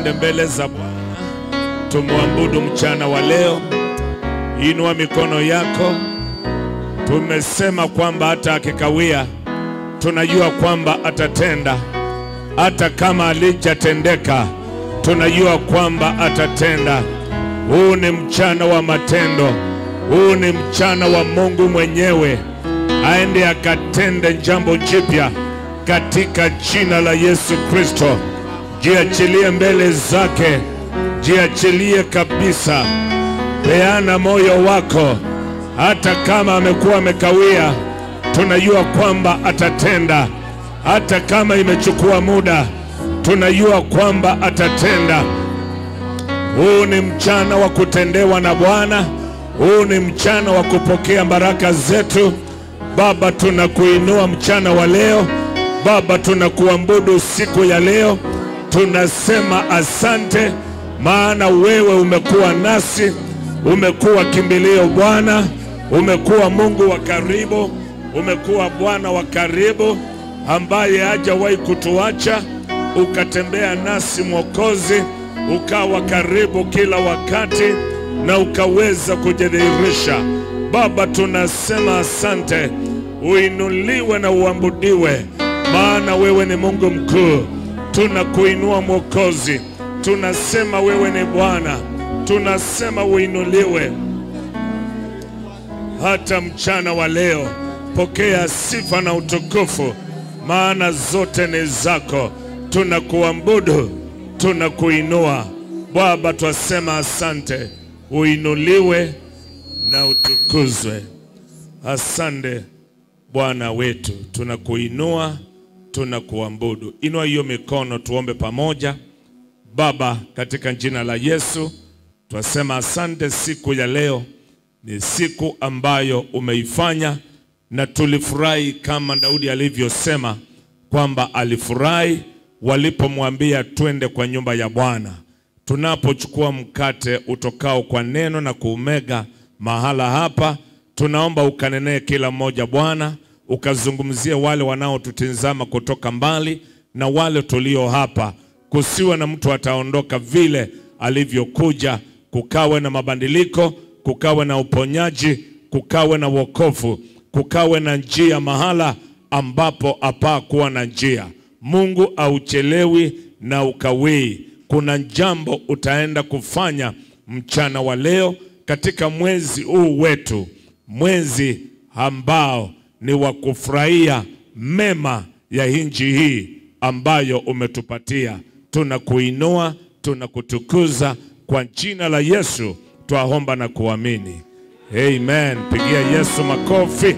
twende mbele za Bwana tumwabudu mchana wa leo. Inua mikono yako. Tumesema kwamba hata akikawia, tunajua kwamba atatenda. Hata kama alijatendeka, tunajua kwamba atatenda. Huu ni mchana wa matendo, huu ni mchana wa Mungu mwenyewe aende akatende jambo jipya katika jina la Yesu Kristo. Jiachilie mbele zake, jiachilie kabisa, peana moyo wako. Hata kama amekuwa amekawia, tunajua kwamba atatenda. Hata kama imechukua muda, tunajua kwamba atatenda. Huu ni mchana wa kutendewa na Bwana. Huu ni mchana wa kupokea baraka zetu. Baba, tunakuinua mchana wa leo. Baba, tunakuabudu siku ya leo. Tunasema asante, maana wewe umekuwa nasi, umekuwa kimbilio Bwana, umekuwa Mungu wa karibu, umekuwa Bwana wa karibu ambaye hajawahi kutuacha, ukatembea nasi Mwokozi, ukawa karibu kila wakati na ukaweza kujidhihirisha. Baba, tunasema asante, uinuliwe na uabudiwe, maana wewe ni Mungu mkuu. Tunakuinua Mwokozi, tunasema wewe ni Bwana, tunasema uinuliwe hata mchana wa leo. Pokea sifa na utukufu, maana zote ni zako. Tunakuabudu, tunakuinua Baba, twasema asante, uinuliwe na utukuzwe. Asante Bwana wetu, tunakuinua, tunakuabudu. Inua hiyo mikono, tuombe pamoja. Baba, katika jina la Yesu twasema asante. Siku ya leo ni siku ambayo umeifanya na tulifurahi kama Daudi alivyosema kwamba alifurahi walipomwambia twende kwa nyumba ya Bwana. Tunapochukua mkate utokao kwa neno na kuumega mahala hapa, tunaomba ukanenee kila mmoja Bwana, ukazungumzie wale wanaotutizama kutoka mbali na wale tulio hapa, kusiwe na mtu ataondoka vile alivyokuja, kukawe na mabadiliko, kukawe na uponyaji, kukawe na wokovu, kukawe na njia mahala ambapo hapaa kuwa na njia. Mungu auchelewi na ukawii. Kuna jambo utaenda kufanya mchana wa leo katika mwezi huu wetu, mwezi ambao ni wa kufurahia mema ya nchi hii ambayo umetupatia. Tunakuinua, tunakutukuza kwa jina la Yesu twaomba na kuamini, amen. Pigia Yesu makofi,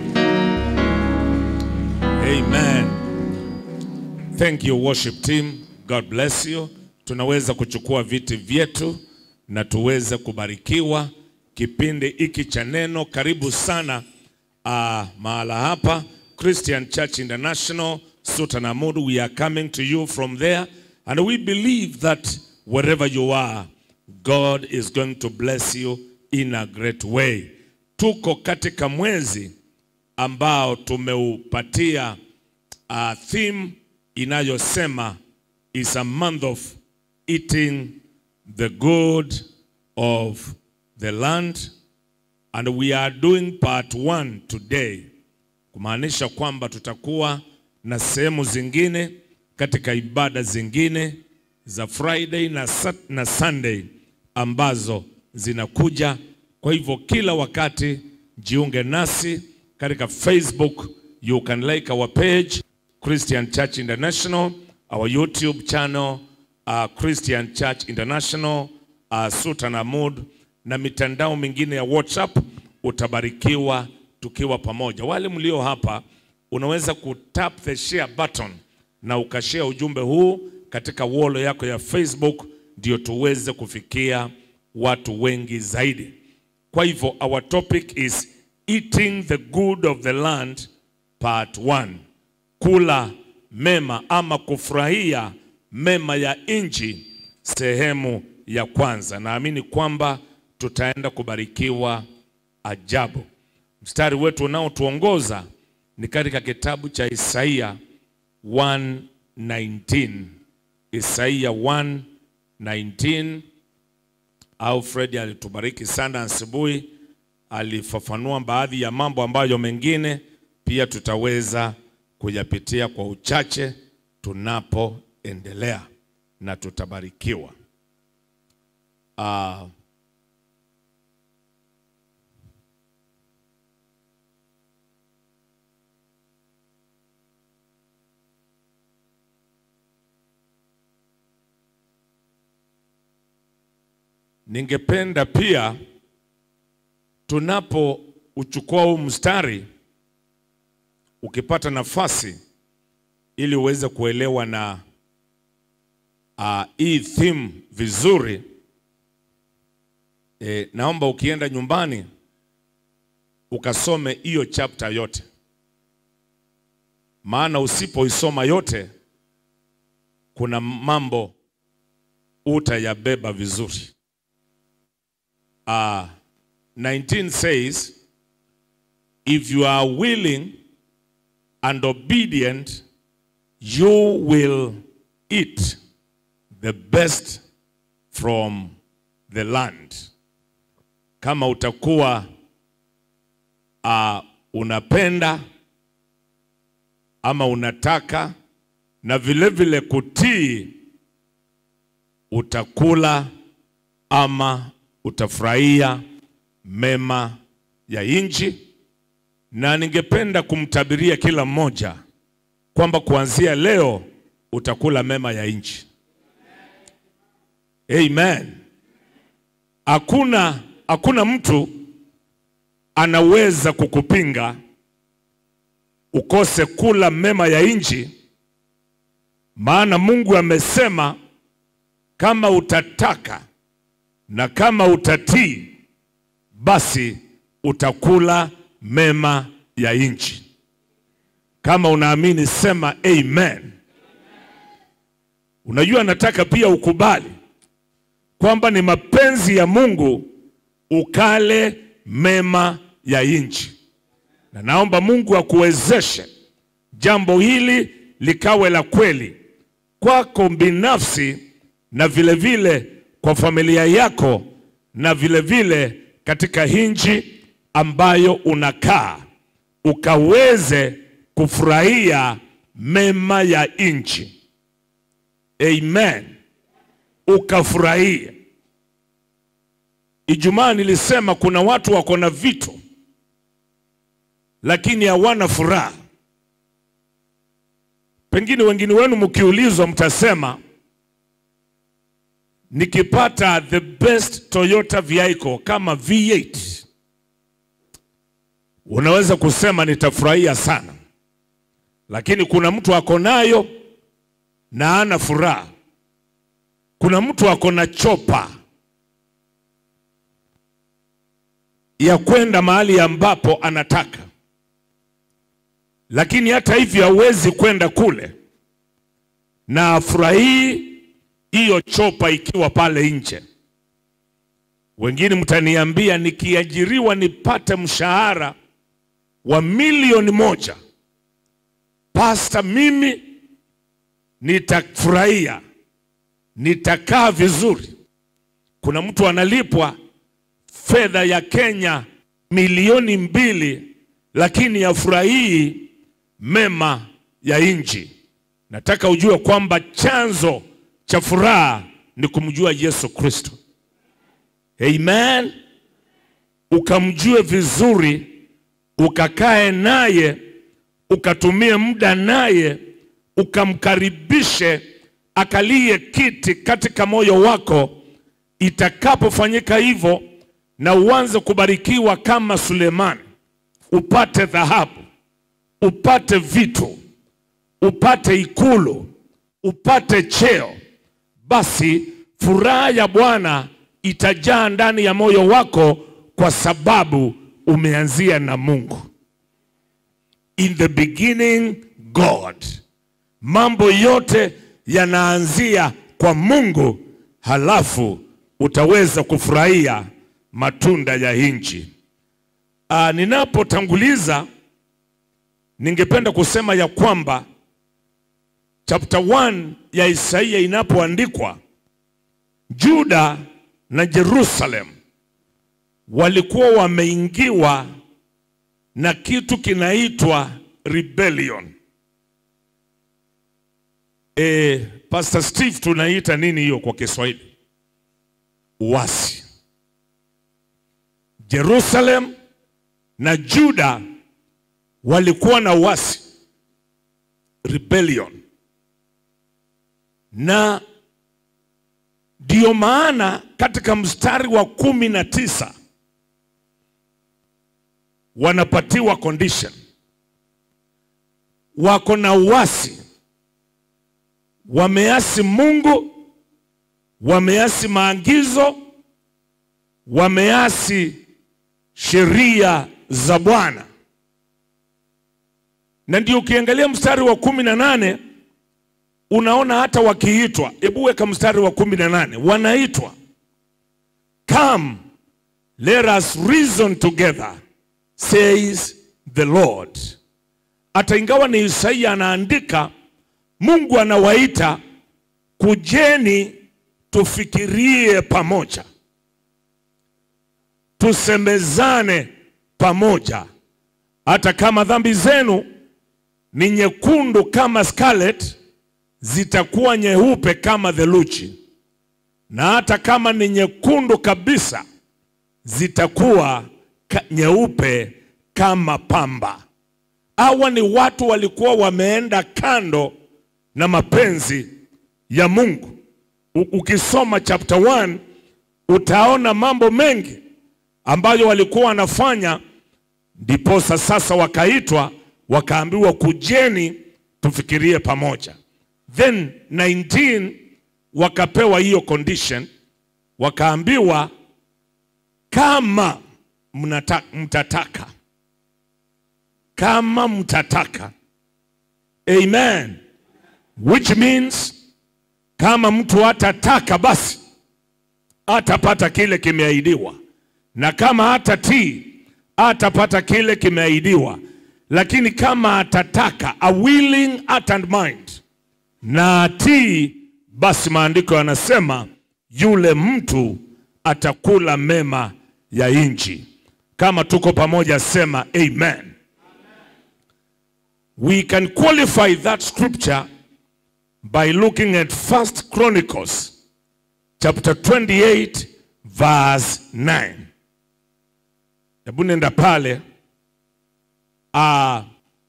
amen. Thank you worship team, God bless you. Tunaweza kuchukua viti vyetu na tuweze kubarikiwa kipindi hiki cha neno. Karibu sana uh, mahala hapa Christian Church International Sutanamud. We are coming to you from there and we believe that wherever you are God is going to bless you in a great way. Tuko katika mwezi ambao tumeupatia uh, theme inayosema is a month of eating the good of the land and we are doing part one today, kumaanisha kwamba tutakuwa na sehemu zingine katika ibada zingine za Friday na, Sat na Sunday ambazo zinakuja. Kwa hivyo kila wakati jiunge nasi katika Facebook, you can like our page Christian Church International, our YouTube channel uh, Christian Church International uh, Sutanamud na mitandao mingine ya WhatsApp. Utabarikiwa tukiwa pamoja. Wale mlio hapa, unaweza kutap the share button na ukashare ujumbe huu katika wall yako ya Facebook, ndio tuweze kufikia watu wengi zaidi. Kwa hivyo our topic is eating the good of the land part 1, kula mema ama kufurahia mema ya nchi sehemu ya kwanza. Naamini kwamba tutaenda kubarikiwa ajabu. Mstari wetu unaotuongoza ni katika kitabu cha Isaia 119. Isaia 19 au Fred alitubariki sana asubuhi, alifafanua baadhi ya mambo ambayo mengine pia tutaweza kuyapitia kwa uchache tunapoendelea na tutabarikiwa. Ah, Ningependa pia tunapouchukua huu mstari, ukipata nafasi, ili uweze kuelewa na uh, hii theme vizuri e, naomba ukienda nyumbani ukasome hiyo chapter yote, maana usipoisoma yote kuna mambo utayabeba vizuri. Uh, 19 says, if you are willing and obedient, you will eat the best from the land. Kama utakuwa uh, unapenda ama unataka na vile vile kutii, utakula ama utafurahia mema ya nchi, na ningependa kumtabiria kila mmoja kwamba kuanzia leo utakula mema ya nchi. Amen. Hakuna hakuna mtu anaweza kukupinga ukose kula mema ya nchi, maana Mungu amesema kama utataka na kama utatii basi utakula mema ya nchi. Kama unaamini sema amen. Unajua, nataka pia ukubali kwamba ni mapenzi ya Mungu ukale mema ya nchi, na naomba Mungu akuwezeshe jambo hili likawe la kweli kwako binafsi na vile vile kwa familia yako na vile vile katika nchi ambayo unakaa ukaweze kufurahia mema ya nchi. Amen, ukafurahia. Ijumaa nilisema kuna watu wako na vitu lakini hawana furaha. Pengine wengine wenu mkiulizwa, mtasema nikipata the best Toyota vehicle kama V8 unaweza kusema nitafurahia sana, lakini kuna mtu ako nayo na ana furaha. Kuna mtu ako na chopa ya kwenda mahali ambapo anataka, lakini hata hivyo hawezi kwenda kule na afurahii hiyo chopa ikiwa pale nje. Wengine mtaniambia nikiajiriwa nipate mshahara wa milioni moja, pasta, mimi nitafurahia, nitakaa vizuri. Kuna mtu analipwa fedha ya Kenya milioni mbili, lakini afurahii mema ya nchi. Nataka ujue kwamba chanzo cha furaha ni kumjua Yesu Kristo. Amen. Ukamjue vizuri, ukakae naye, ukatumie muda naye, ukamkaribishe akalie kiti katika moyo wako. Itakapofanyika hivyo, na uanze kubarikiwa kama Sulemani, upate dhahabu, upate vitu, upate ikulu, upate cheo basi furaha ya Bwana itajaa ndani ya moyo wako kwa sababu umeanzia na Mungu. In the beginning God. Mambo yote yanaanzia kwa Mungu, halafu utaweza kufurahia matunda ya nchi. Ah, ninapotanguliza ningependa kusema ya kwamba chapter 1 ya Isaia inapoandikwa Juda na Jerusalem walikuwa wameingiwa na kitu kinaitwa rebellion. E, Pastor Steve tunaita nini hiyo kwa Kiswahili? Uasi. Jerusalem na Juda walikuwa na uasi rebellion, na ndio maana katika mstari wa kumi na tisa wanapatiwa condition, wako na uasi, wameasi Mungu, wameasi maagizo, wameasi sheria za Bwana. Na ndio ukiangalia mstari wa kumi na nane unaona hata wakiitwa, hebu weka mstari wa kumi na nane wanaitwa come let us reason together says the Lord. Hata ingawa ni Isaia anaandika, Mungu anawaita kujeni, tufikirie pamoja, tusemezane pamoja, hata kama dhambi zenu ni nyekundu kama scarlet, zitakuwa nyeupe kama theluji, na hata kama ni nyekundu kabisa, zitakuwa ka, nyeupe kama pamba. Hawa ni watu walikuwa wameenda kando na mapenzi ya Mungu. U- Ukisoma chapter 1 utaona mambo mengi ambayo walikuwa wanafanya, ndiposa sasa wakaitwa wakaambiwa, kujeni tufikirie pamoja. Then 19 wakapewa hiyo condition, wakaambiwa kama mnata, mtataka kama mtataka, amen, which means kama mtu hatataka basi atapata kile kimeahidiwa, na kama hatatii atapata kile kimeahidiwa. Lakini kama atataka, a willing heart and mind, na atii, basi maandiko yanasema yule mtu atakula mema ya nchi. Kama tuko pamoja, sema amen. We can qualify that scripture by looking at First Chronicles chapter 28 verse 9. Hebu nenda pale. Uh,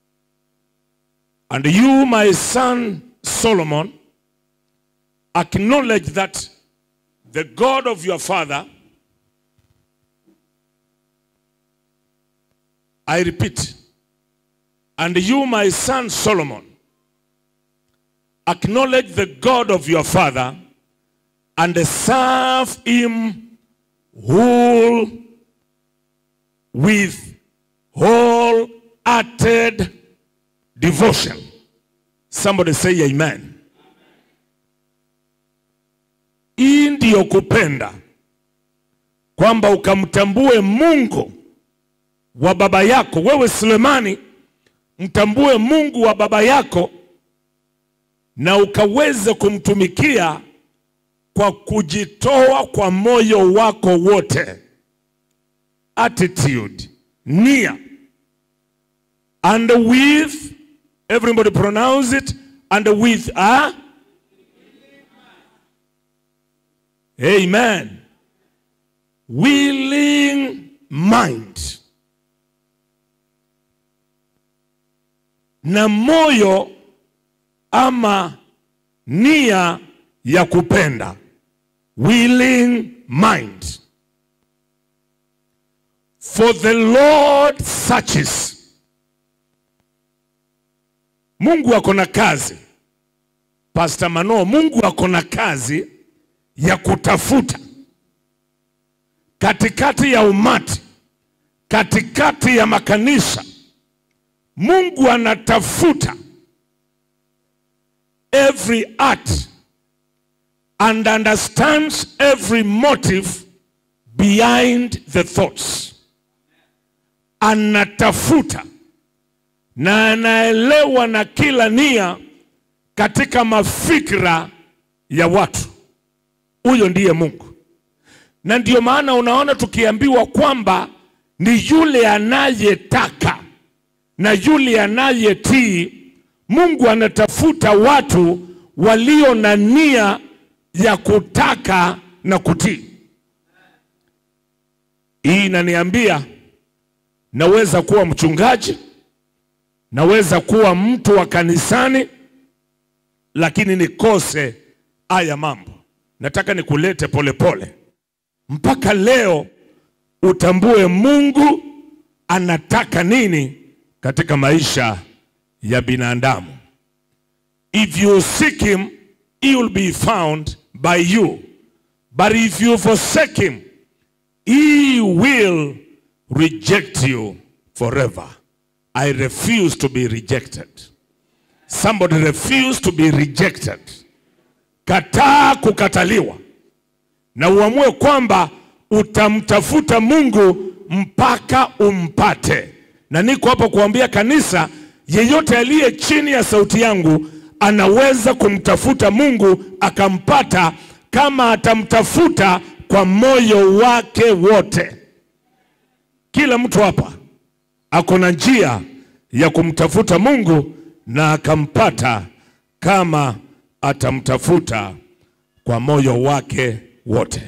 and you my son Solomon acknowledge that the God of your father I repeat and you my son Solomon acknowledge the God of your father and serve him whole with wholehearted devotion. Somebody say amen. Hii ndiyo kupenda, kwamba ukamtambue Mungu wa baba yako. Wewe Sulemani, mtambue Mungu wa baba yako na ukaweze kumtumikia kwa kujitoa kwa moyo wako wote. Attitude, nia, and with everybody pronounce it, and with a amen, willing mind, na moyo ama nia ya kupenda willing mind for the lord searches mungu ako na kazi pastor mano mungu ako na kazi ya kutafuta katikati ya umati katikati ya makanisa mungu anatafuta every act and understands every motive behind the thoughts. Anatafuta na anaelewa na kila nia katika mafikra ya watu. huyo ndiye Mungu. Na ndiyo maana unaona tukiambiwa kwamba ni yule anayetaka na yule anayetii. Mungu anatafuta watu walio na nia ya kutaka na kutii. Hii inaniambia naweza kuwa mchungaji, naweza kuwa mtu wa kanisani, lakini nikose haya mambo. Nataka nikulete polepole mpaka leo utambue Mungu anataka nini katika maisha ya binadamu. If you seek him, he will be found by you. But if you forsake him, he will reject you forever. I refuse to be rejected. Somebody refuse to be rejected. Kataa kukataliwa na uamue kwamba utamtafuta Mungu mpaka umpate. Na niko hapa kuambia kanisa, yeyote aliye chini ya sauti yangu anaweza kumtafuta Mungu akampata, kama atamtafuta kwa moyo wake wote. Kila mtu hapa ako na njia ya kumtafuta Mungu na akampata, kama atamtafuta kwa moyo wake wote.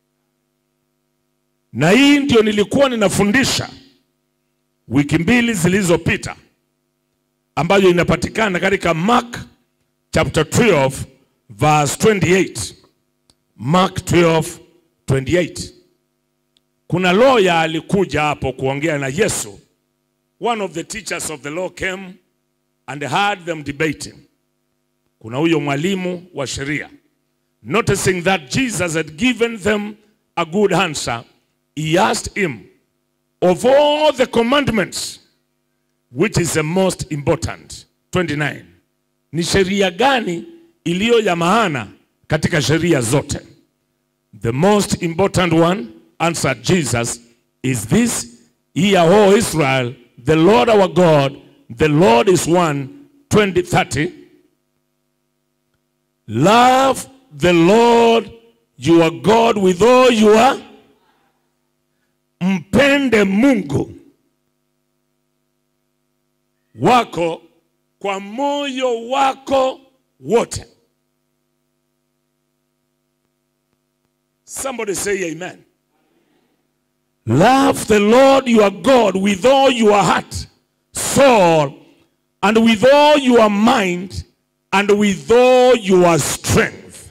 Na hii ndio nilikuwa ninafundisha wiki mbili zilizopita, ambayo inapatikana katika Mark chapter 12 verse 28. Mark 12 28. Kuna lawyer alikuja hapo kuongea na Yesu. One of the teachers of the law came and heard them debating. Kuna huyo mwalimu wa sheria noticing that Jesus had given them a good answer, he asked him, Of all the commandments, which is the most important? 29. Ni sheria gani iliyo ya maana katika sheria zote? The most important one, answered Jesus, is this Hear, O Israel, the Lord our God, the Lord is one. 20, 30. Love the Lord your God with all your mpende Mungu wako kwa moyo wako wote. Somebody say amen. Love the Lord your God with all your heart, soul, and with all your mind, and with all your strength.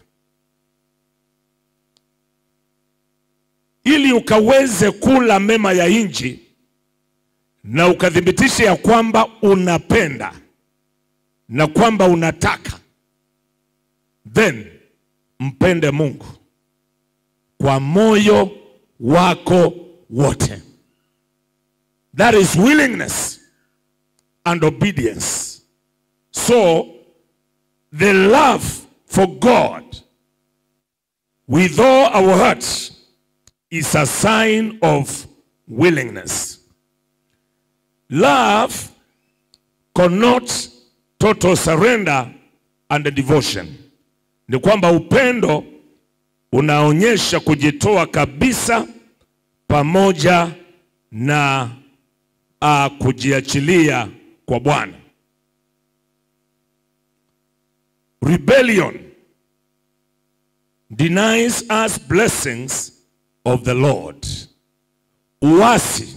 Ili ukaweze kula mema ya nchi na ukathibitisha ya kwamba unapenda na kwamba unataka, then mpende Mungu kwa moyo wako wote. That is willingness and obedience. So the love for God with all our hearts is a sign of willingness. Love connotes total surrender and devotion. Ni kwamba upendo unaonyesha kujitoa kabisa pamoja na uh, kujiachilia kwa Bwana. Rebellion denies us blessings of the Lord. Uasi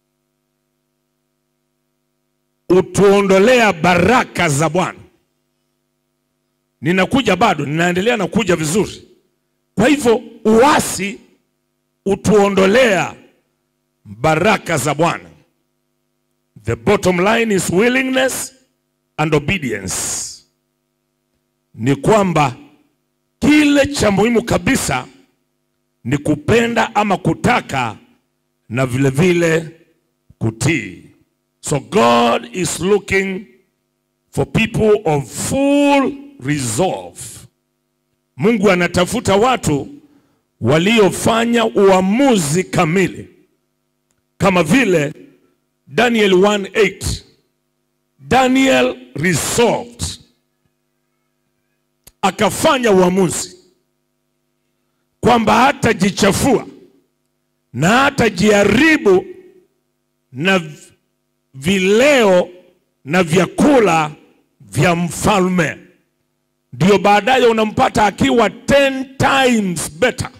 utuondolea baraka za Bwana. Ninakuja bado, ninaendelea na kuja vizuri. Kwa hivyo uasi utuondolea baraka za Bwana. The bottom line is willingness and obedience. Ni kwamba kile cha muhimu kabisa ni kupenda ama kutaka na vile vile kutii. So God is looking for people of full resolve. Mungu anatafuta watu waliofanya uamuzi kamili, kama vile Daniel 1:8. Daniel resolved, akafanya uamuzi kwamba hatajichafua na hatajiharibu na v- vileo na vyakula vya mfalme. Ndio baadaye unampata akiwa 10 times better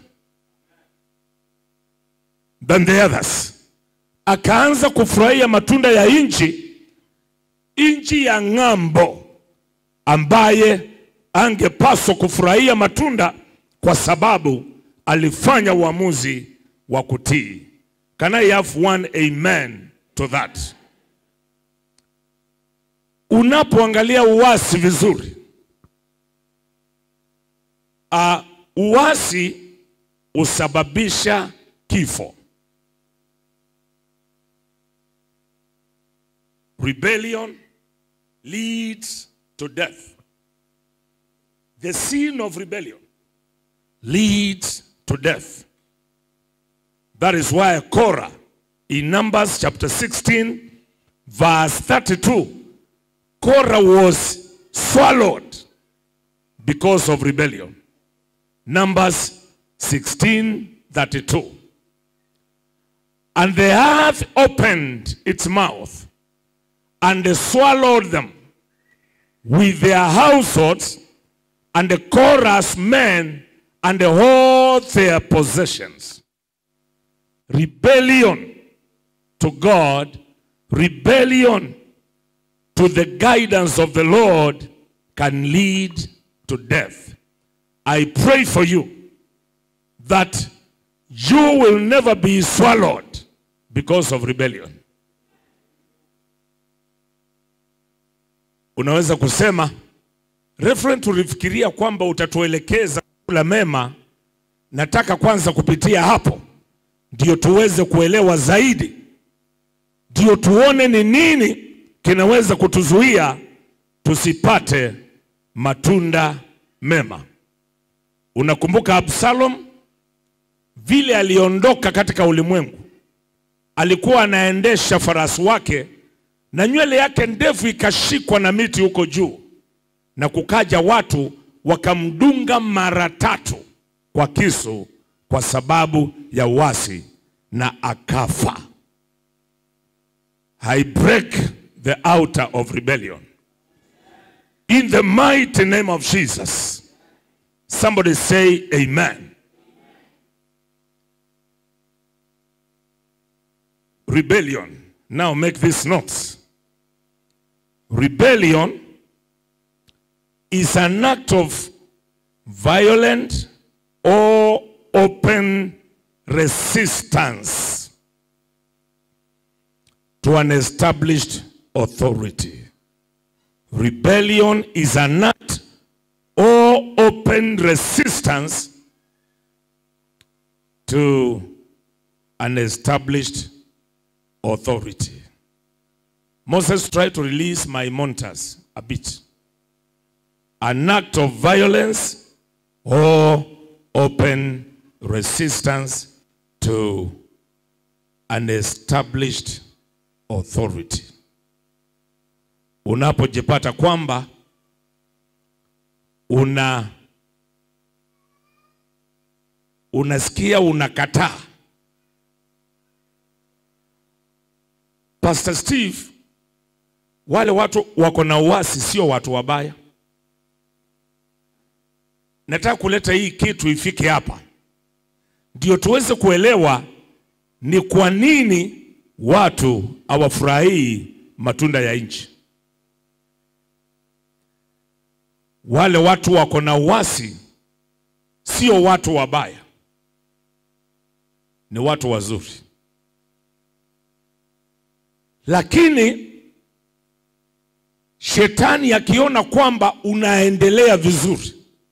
than the others. Akaanza kufurahia matunda ya nchi, nchi ya ng'ambo, ambaye angepaswa kufurahia matunda kwa sababu alifanya uamuzi wa kutii. Can I have one amen to that? Unapoangalia uasi vizuri, uh, uasi husababisha kifo. Rebellion leads to death. The sin of rebellion leads to death. That is why Korah in Numbers chapter 16, verse 32, Korah was swallowed because of rebellion. Numbers 16, 32. And the earth opened its mouth and swallowed them with their households and the Korah's men and all their possessions. Rebellion to God, rebellion to the guidance of the Lord can lead to death. I pray for you that you will never be swallowed because of rebellion. Unaweza kusema Reverend, tulifikiria kwamba utatuelekeza kula mema. Nataka kwanza kupitia hapo ndio tuweze kuelewa zaidi, ndio tuone ni nini kinaweza kutuzuia tusipate matunda mema. Unakumbuka Absalom vile aliondoka katika ulimwengu, alikuwa anaendesha farasi wake na nywele yake ndefu ikashikwa na miti huko juu na kukaja watu wakamdunga mara tatu kwa kisu kwa sababu ya uasi na akafa. I break the outer of rebellion in the mighty name of Jesus. Somebody say amen. Rebellion. Now make these notes. Rebellion is an act of violent or open resistance to an established authority. Rebellion is an act or open resistance to an established authority. Moses tried to release Maimonides a bit an act of violence or open resistance to an established authority. Unapojipata kwamba una unasikia unakataa. Pastor Steve, wale watu wako na uasi sio watu wabaya. Nataka kuleta hii kitu ifike hapa ndio tuweze kuelewa ni kwa nini watu hawafurahii matunda ya nchi. Wale watu wako na uasi sio watu wabaya, ni watu wazuri, lakini shetani akiona kwamba unaendelea vizuri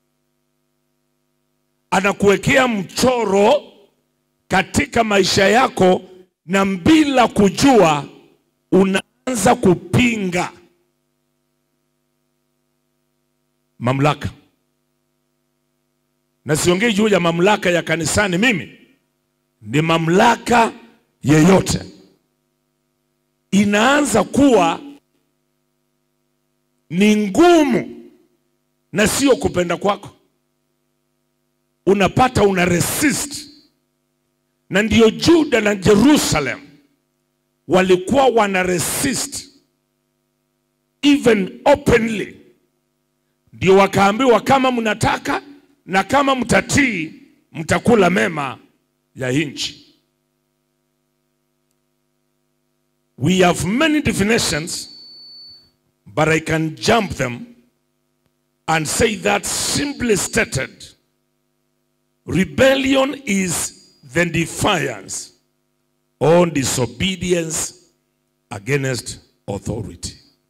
anakuwekea mchoro katika maisha yako, na bila kujua unaanza kupinga mamlaka. Na siongei juu ya mamlaka ya kanisani, mimi ni mamlaka yeyote, inaanza kuwa ni ngumu na sio kupenda kwako unapata una resist, na ndiyo Juda na Jerusalem walikuwa wana resist even openly, ndio wakaambiwa kama mnataka na kama mtatii mtakula mema ya nchi. We have many definitions, but I can jump them and say that simply stated, rebellion is the defiance or disobedience against authority.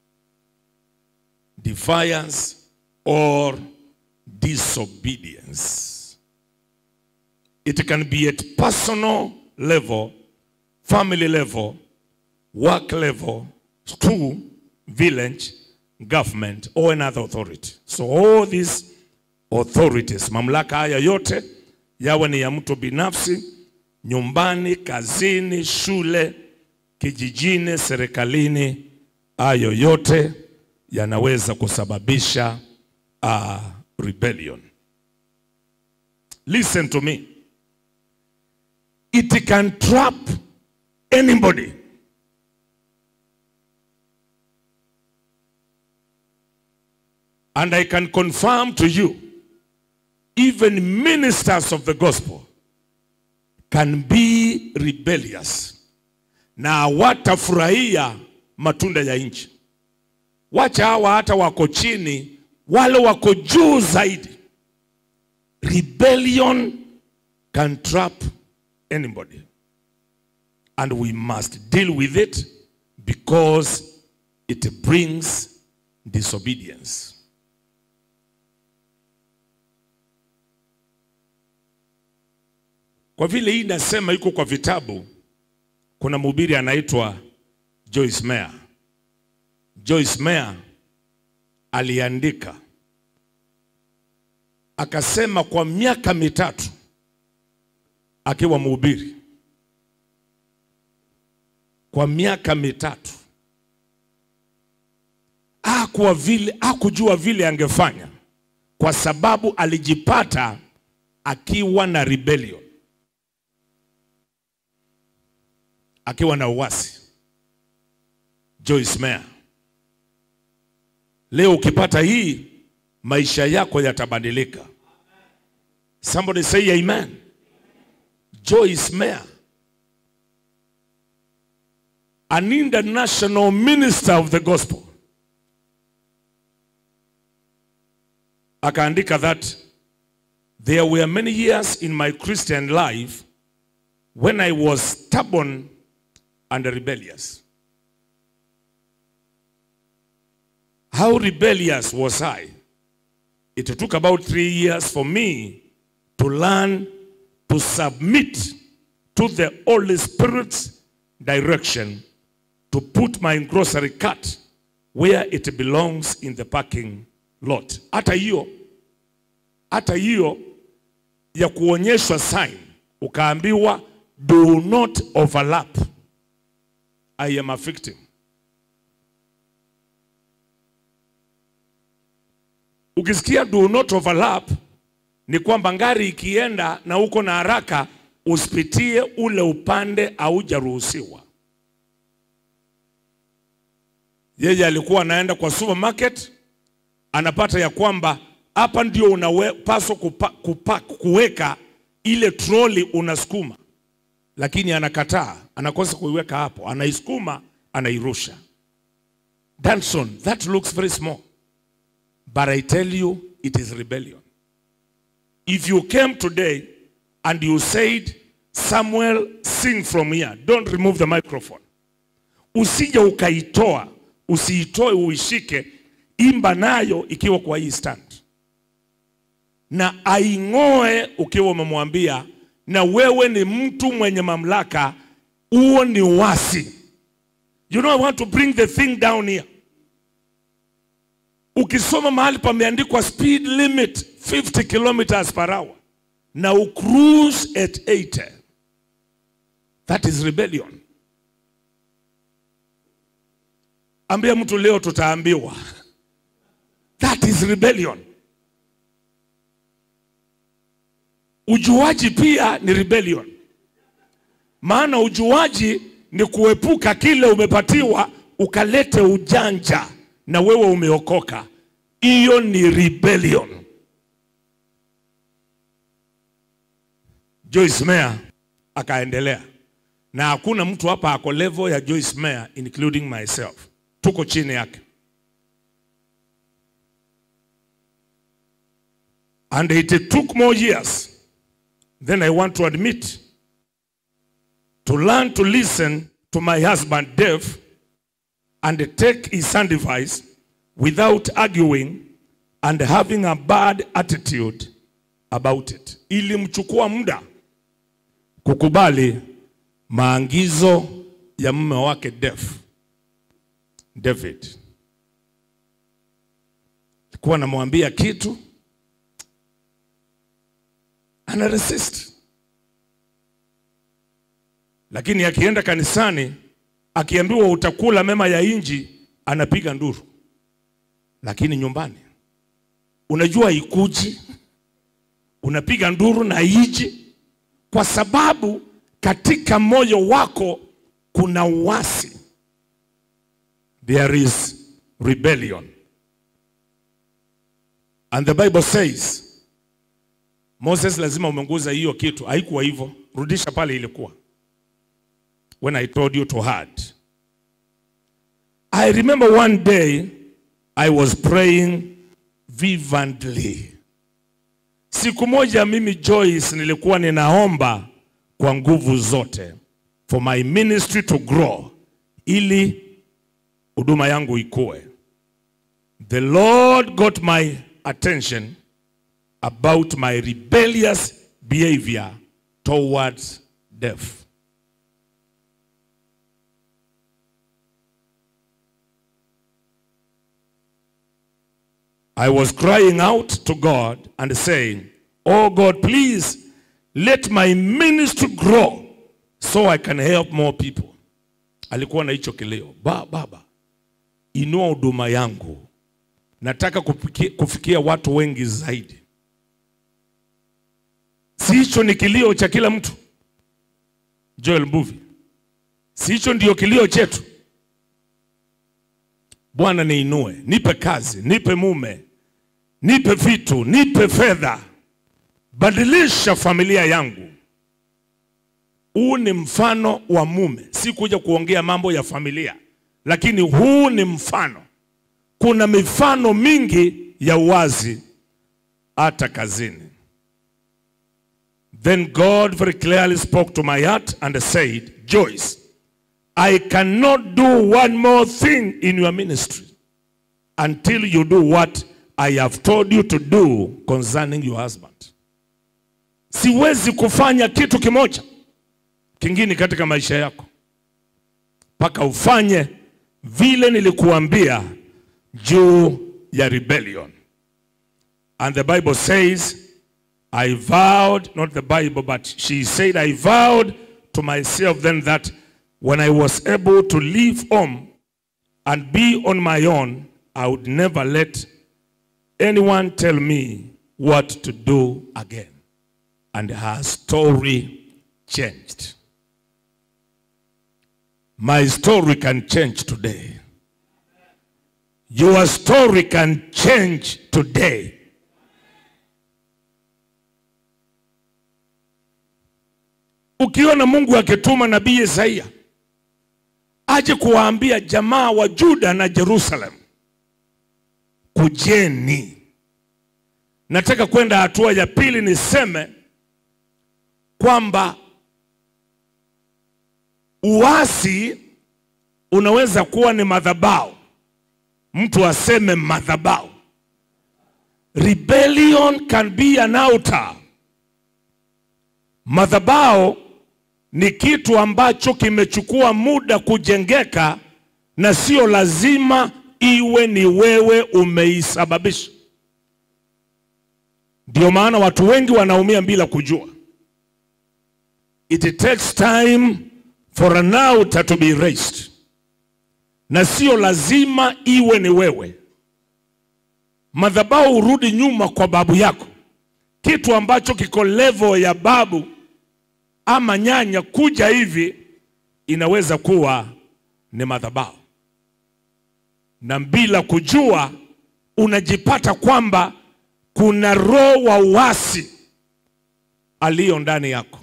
Defiance or disobedience. It can be at personal level, family level, work level, school, village, government, or another authority. So all these authorities, mamlaka haya yote yawe ni ya mtu binafsi, nyumbani, kazini, shule, kijijini, serikalini, hayo yote yanaweza kusababisha uh, rebellion. Listen to me. It can trap anybody. And I can confirm to you, even ministers of the gospel can be rebellious na watafurahia matunda ya nchi. Wacha hawa hata wako chini, wale wako juu zaidi. Rebellion can trap anybody. And we must deal with it because it brings disobedience. Kwa vile hii nasema iko kwa vitabu, kuna mhubiri anaitwa Joyce Meyer. Joyce Meyer aliandika akasema, kwa miaka mitatu akiwa mhubiri, kwa miaka mitatu hakuwa vile, hakujua vile angefanya, kwa sababu alijipata akiwa na rebellion, akiwa na uasi. Joyce Meyer, leo ukipata hii, maisha yako yatabadilika. Somebody say amen. Joyce Meyer, an international minister of the gospel, akaandika that there were many years in my Christian life when I was stubborn and rebellious. How rebellious was I? It took about three years for me to learn to submit to the Holy Spirit's direction to put my grocery cart where it belongs in the parking lot. Hata hiyo hata hiyo ya kuonyeshwa sign ukaambiwa do not overlap. I am a victim. Ukisikia do not overlap ni kwamba ngari ikienda na uko na haraka usipitie ule upande haujaruhusiwa. Yeye alikuwa anaenda kwa supermarket anapata ya kwamba hapa ndio unapaswa kupa, kupa, kuweka ile troli unasukuma, lakini anakataa, anakosa kuiweka hapo, anaisukuma, anairusha. Danson, that looks very small, but I tell you it is rebellion. If you came today and you said, Samuel, sing from here, don't remove the microphone. Usije ukaitoa, usiitoe uishike, imba nayo ikiwa kwa hii stand, na aing'oe ukiwa umemwambia, na wewe ni mtu mwenye mamlaka, huo ni wasi. You know I want to bring the thing down here. Ukisoma mahali pameandikwa speed limit 50 kilometers per hour na ucruise at 80, that is rebellion. Ambia mtu leo tutaambiwa that is rebellion. Ujuaji pia ni rebellion, maana ujuaji ni kuepuka kile umepatiwa ukalete ujanja na wewe umeokoka. Hiyo ni rebellion. Joyce Meyer akaendelea, na hakuna mtu hapa ako level ya Joyce Meyer including myself, tuko chini yake. And it took more years than I want to admit to learn to listen to my husband Dave and take his sound advice without arguing and having a bad attitude about it. Ilimchukua muda kukubali maagizo ya mume wake Dave, David. Alikuwa anamwambia kitu ana resist, lakini akienda kanisani akiambiwa utakula mema ya inji anapiga nduru, lakini nyumbani unajua ikuji, unapiga nduru na iji, kwa sababu katika moyo wako kuna uasi, there is rebellion and the Bible says Moses lazima umenguza hiyo kitu. Haikuwa hivyo, rudisha pale ilikuwa. When I told you to hide. I remember one day I was praying vividly. Siku moja mimi Joyce nilikuwa ninaomba kwa nguvu zote for my ministry to grow ili huduma yangu ikue. The Lord got my attention about my rebellious behavior towards death. I was crying out to God and saying, Oh God, please let my ministry grow so I can help more people. Alikuwa na hicho kilio, ba, baba, inua huduma yangu, nataka kufikia, kufikia watu wengi zaidi. Si hicho ni kilio cha kila mtu? Joel Mbuvi, si hicho ndio kilio chetu? Bwana, niinue, nipe kazi, nipe mume, nipe vitu, nipe fedha, badilisha familia yangu. Huu ni mfano wa mume, si kuja kuongea mambo ya familia, lakini huu ni mfano. Kuna mifano mingi ya uwazi hata kazini. Then God very clearly spoke to my heart and said, Joyce, I cannot do one more thing in your ministry until you do what I have told you to do concerning your husband. Siwezi kufanya kitu kimoja kingine katika maisha yako mpaka ufanye vile nilikuambia juu ya rebellion. And the Bible says I vowed, not the Bible, but she said, I vowed to myself then that when I was able to leave home and be on my own, I would never let anyone tell me what to do again. And her story changed. My story can change today. Your story can change today. Ukiona Mungu akituma nabii Isaia aje kuwaambia jamaa wa Juda na Jerusalem, kujeni. Nataka kwenda hatua ya pili, niseme kwamba uasi unaweza kuwa ni madhabahu, mtu aseme madhabahu. Rebellion can be an altar. Madhabahu ni kitu ambacho kimechukua muda kujengeka na sio lazima iwe ni wewe umeisababisha. Ndio maana watu wengi wanaumia bila kujua. It takes time for an altar to be raised, na sio lazima iwe ni wewe. Madhabahu urudi nyuma kwa babu yako, kitu ambacho kiko level ya babu ama nyanya kuja hivi, inaweza kuwa ni madhabahu, na bila kujua unajipata kwamba kuna roho wa uasi aliyo ndani yako.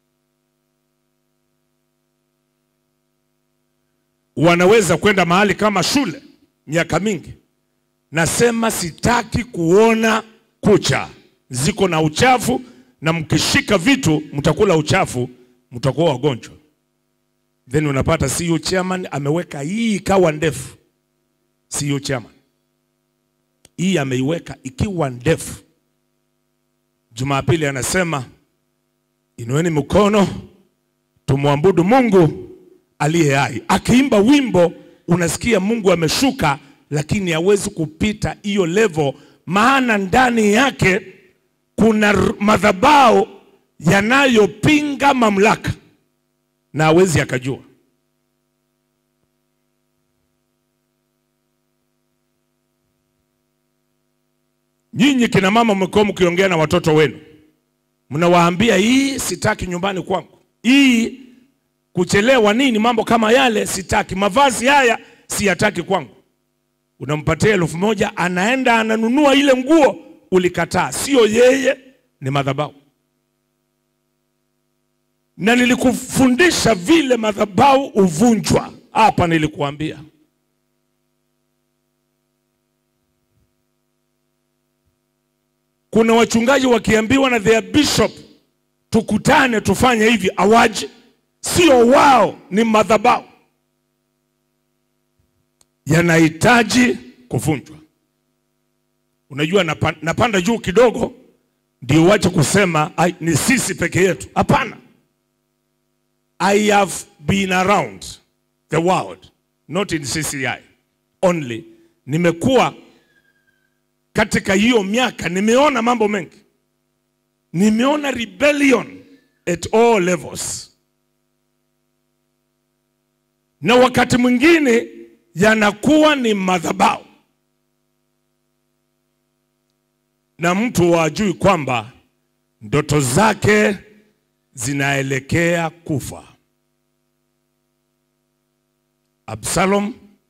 Wanaweza kwenda mahali kama shule miaka mingi, nasema sitaki kuona kucha ziko na uchafu, na mkishika vitu mtakula uchafu, mtakuwa wagonjwa. Then unapata CEO chairman ameweka hii ikawa ndefu, CEO chairman hii ameiweka ikiwa ndefu. Jumapili anasema inueni mkono tumwabudu Mungu aliye hai. Akiimba wimbo unasikia Mungu ameshuka, lakini hawezi kupita hiyo level, maana ndani yake kuna r- madhabahu yanayopinga mamlaka na hawezi akajua. Nyinyi kina mama mmekuwa mkiongea na watoto wenu, mnawaambia hii sitaki nyumbani kwangu, hii kuchelewa nini, mambo kama yale sitaki, mavazi haya siyataki kwangu. Unampatia elfu moja anaenda ananunua ile nguo ulikataa, sio yeye, ni madhabahu. Na nilikufundisha vile madhabahu uvunjwa hapa, nilikuambia kuna wachungaji wakiambiwa na their bishop tukutane tufanye hivi, awaji sio wao, ni madhabahu yanahitaji kuvunjwa. Unajua, napa- napanda juu kidogo ndio wache kusema "Ai, ni sisi peke yetu. Hapana, I have been around the world not in CCI only. Nimekuwa katika hiyo miaka, nimeona mambo mengi, nimeona rebellion at all levels, na wakati mwingine yanakuwa ni madhabahu na mtu wajui kwamba ndoto zake zinaelekea kufa. Absalom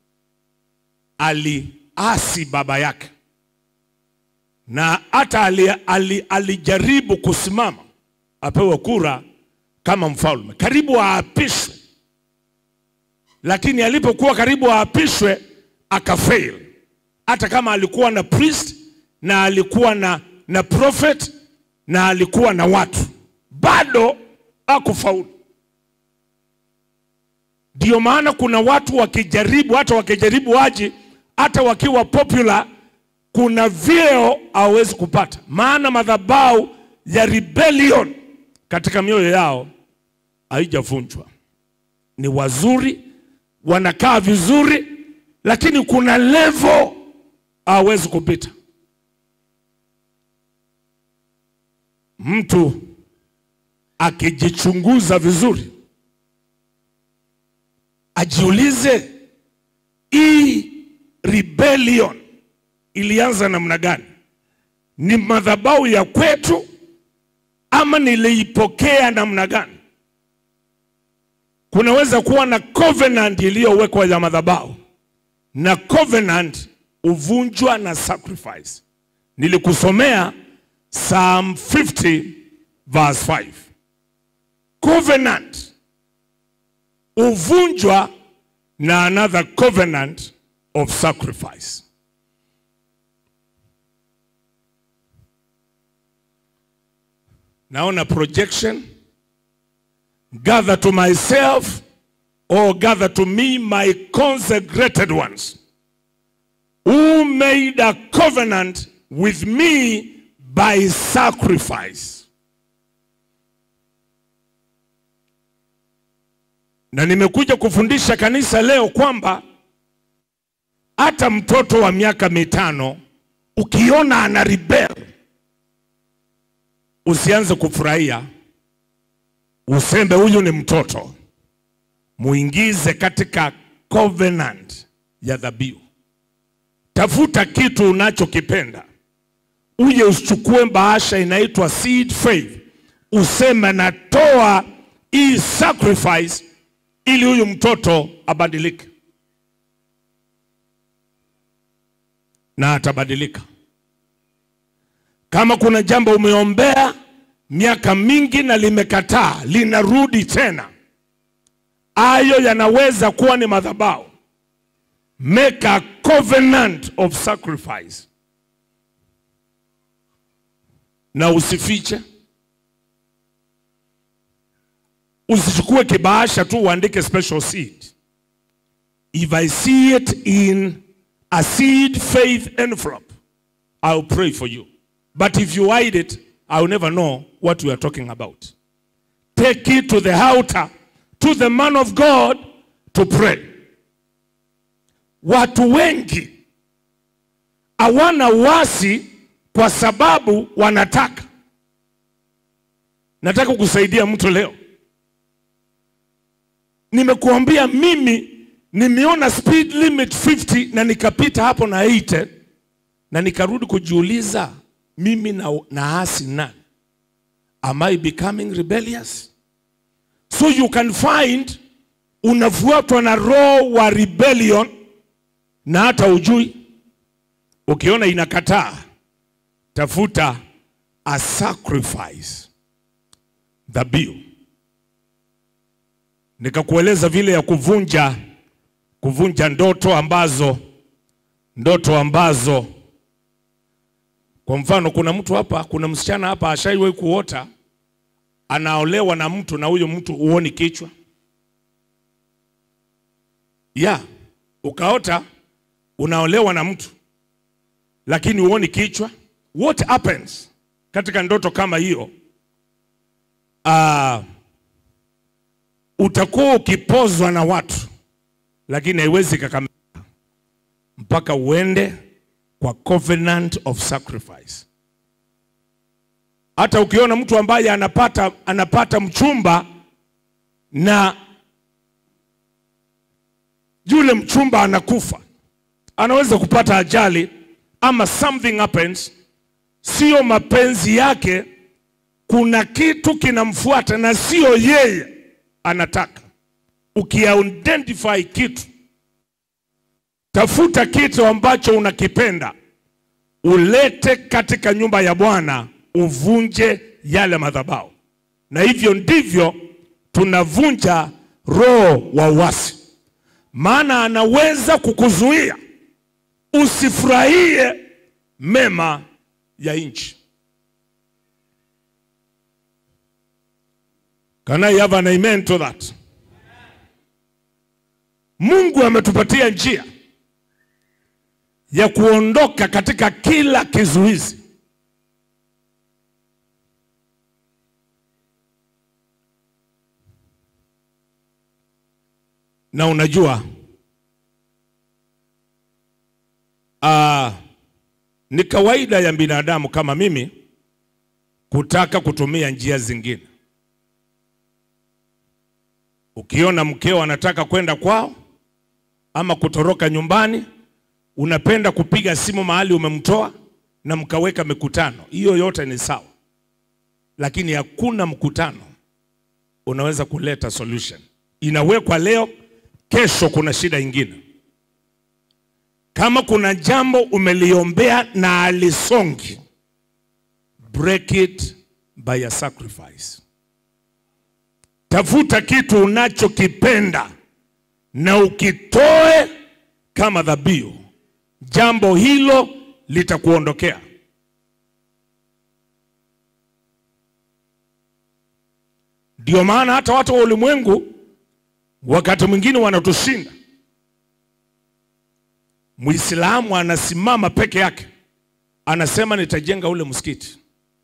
aliasi baba yake na hata ali, ali, alijaribu kusimama apewe kura kama mfalme, karibu aapishwe, lakini alipokuwa karibu aapishwe akafail. Hata kama alikuwa na priest na alikuwa na, na prophet na alikuwa na watu, bado hakufaulu. Ndio maana kuna watu wakijaribu, hata wakijaribu waji, hata wakiwa popular, kuna vyeo hawezi kupata, maana madhabahu ya rebellion katika mioyo yao haijavunjwa. Ni wazuri, wanakaa vizuri, lakini kuna level hawezi kupita. Mtu akijichunguza vizuri, ajiulize hii rebellion ilianza namna gani? Ni madhabahu ya kwetu ama niliipokea namna gani? Kunaweza kuwa na covenant iliyowekwa ya madhabahu, na covenant huvunjwa na sacrifice. Nilikusomea Psalm 50 verse 5. Covenant huvunjwa na another covenant of sacrifice. Naona projection. Gather to myself or gather to me my consecrated ones who made a covenant with me by sacrifice. Na nimekuja kufundisha kanisa leo kwamba hata mtoto wa miaka mitano ukiona ana rebel, usianze kufurahia, useme huyu ni mtoto, muingize katika covenant ya dhabihu. Tafuta kitu unachokipenda uje usichukue bahasha inaitwa seed faith, useme natoa hii sacrifice ili huyu mtoto abadilike, na atabadilika. Kama kuna jambo umeombea miaka mingi na limekataa, linarudi tena, hayo yanaweza kuwa ni madhabahu. Make a covenant of sacrifice, na usifiche. Usichukue kibahasha tu uandike special seed. If I see it in a seed faith envelope, I'll pray for you. But if you hide it, I'll never know what we are talking about. Take it to the altar, to the man of God to pray. Watu wengi hawana wasi kwa sababu wanataka. Nataka kusaidia mtu leo. Nimekuambia mimi nimeona speed limit 50 na nikapita hapo na 80 na nikarudi kujiuliza mimi na, na asi nani? Am I becoming rebellious? So you can find unafuatwa na roho wa rebellion na hata ujui. Ukiona inakataa, tafuta a sacrifice, dhabihu. Nikakueleza vile ya kuvunja kuvunja ndoto ambazo ndoto ambazo kwa mfano, kuna mtu hapa, kuna msichana hapa ashaiwahi kuota anaolewa na mtu na huyo mtu huoni kichwa ya ukaota unaolewa na mtu lakini huoni kichwa. What happens katika ndoto kama hiyo? Uh, utakuwa ukipozwa na watu, lakini haiwezi kakamilika mpaka uende kwa covenant of sacrifice. Hata ukiona mtu ambaye anapata, anapata mchumba na yule mchumba anakufa, anaweza kupata ajali ama something happens, sio mapenzi yake, kuna kitu kinamfuata na sio yeye anataka. Ukiidentify kitu Tafuta kitu ambacho unakipenda, ulete katika nyumba ya Bwana, uvunje yale madhabahu. Na hivyo ndivyo tunavunja roho wa uasi, maana anaweza kukuzuia usifurahie mema ya nchi. Can I have an amen to that? Mungu ametupatia njia ya kuondoka katika kila kizuizi. Na unajua uh, ni kawaida ya binadamu kama mimi kutaka kutumia njia zingine. Ukiona mkeo anataka kwenda kwao ama kutoroka nyumbani unapenda kupiga simu mahali umemtoa na mkaweka mikutano. Hiyo yote ni sawa, lakini hakuna mkutano unaweza kuleta solution. Inawekwa leo, kesho kuna shida ingine. Kama kuna jambo umeliombea na alisongi, break it by a sacrifice. Tafuta kitu unachokipenda na ukitoe kama dhabihu jambo hilo litakuondokea. Ndio maana hata watu wa ulimwengu wakati mwingine wanatushinda. Muislamu anasimama peke yake, anasema nitajenga ule msikiti,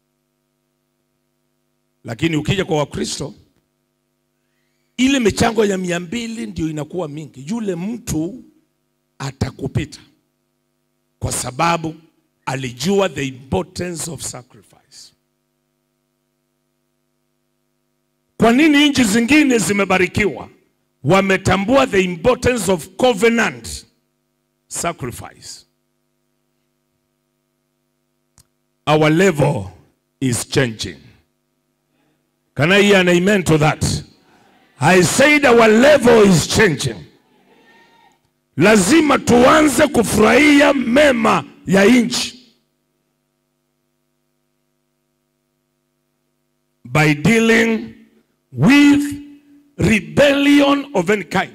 lakini ukija kwa Wakristo ile michango ya mia mbili ndio inakuwa mingi. Yule mtu atakupita kwa sababu alijua the importance of sacrifice. Kwa nini nchi zingine zimebarikiwa? Wametambua the importance of covenant sacrifice. our level is changing. Can I hear an amen to that? I said our level is changing. Lazima tuanze kufurahia mema ya nchi by dealing with rebellion of any kind.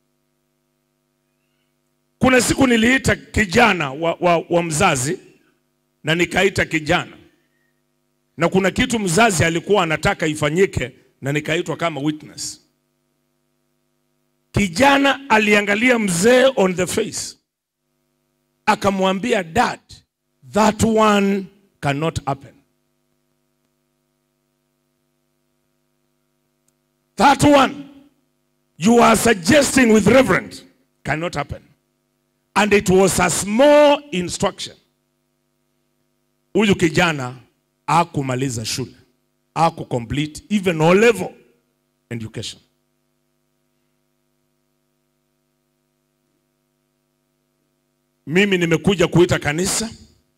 Kuna siku niliita kijana wa, wa, wa mzazi na nikaita kijana, na kuna kitu mzazi alikuwa anataka ifanyike na nikaitwa kama witness. Kijana aliangalia mzee on the face, akamwambia dad, that one cannot happen. That one you are suggesting with reverend cannot happen. And it was a small instruction. Huyu kijana hakumaliza shule, haku complete even O level education. Mimi nimekuja kuita kanisa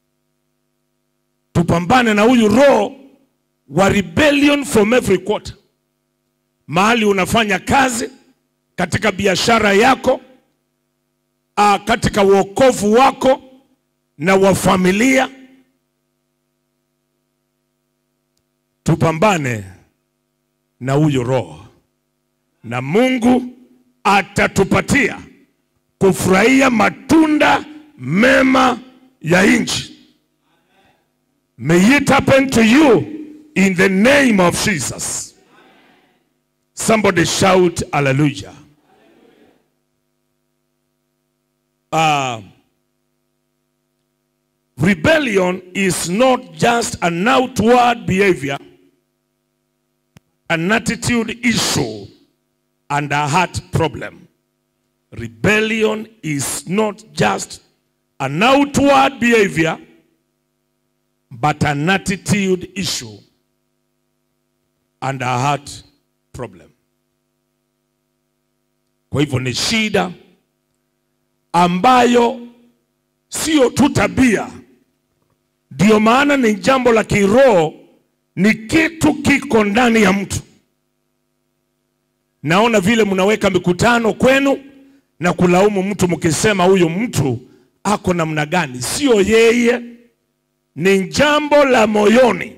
tupambane na huyu roho wa rebellion from every quarter mahali unafanya kazi, katika biashara yako, a, katika wokovu wako na wa familia. Tupambane na huyo roho, na Mungu atatupatia kufurahia matunda mema ya nchi. May it happen to you in the name of Jesus. Somebody shout hallelujah. Uh, rebellion is not just an outward behavior, an attitude issue, and a heart problem. Rebellion is not just an outward behavior, but an attitude issue and a heart problem. Kwa hivyo ni shida ambayo sio tu tabia, ndio maana ni jambo la kiroho, ni kitu kiko ndani ya mtu. Naona vile mnaweka mikutano kwenu na kulaumu mtu mkisema huyu mtu ako namna gani. Sio yeye, ni jambo la moyoni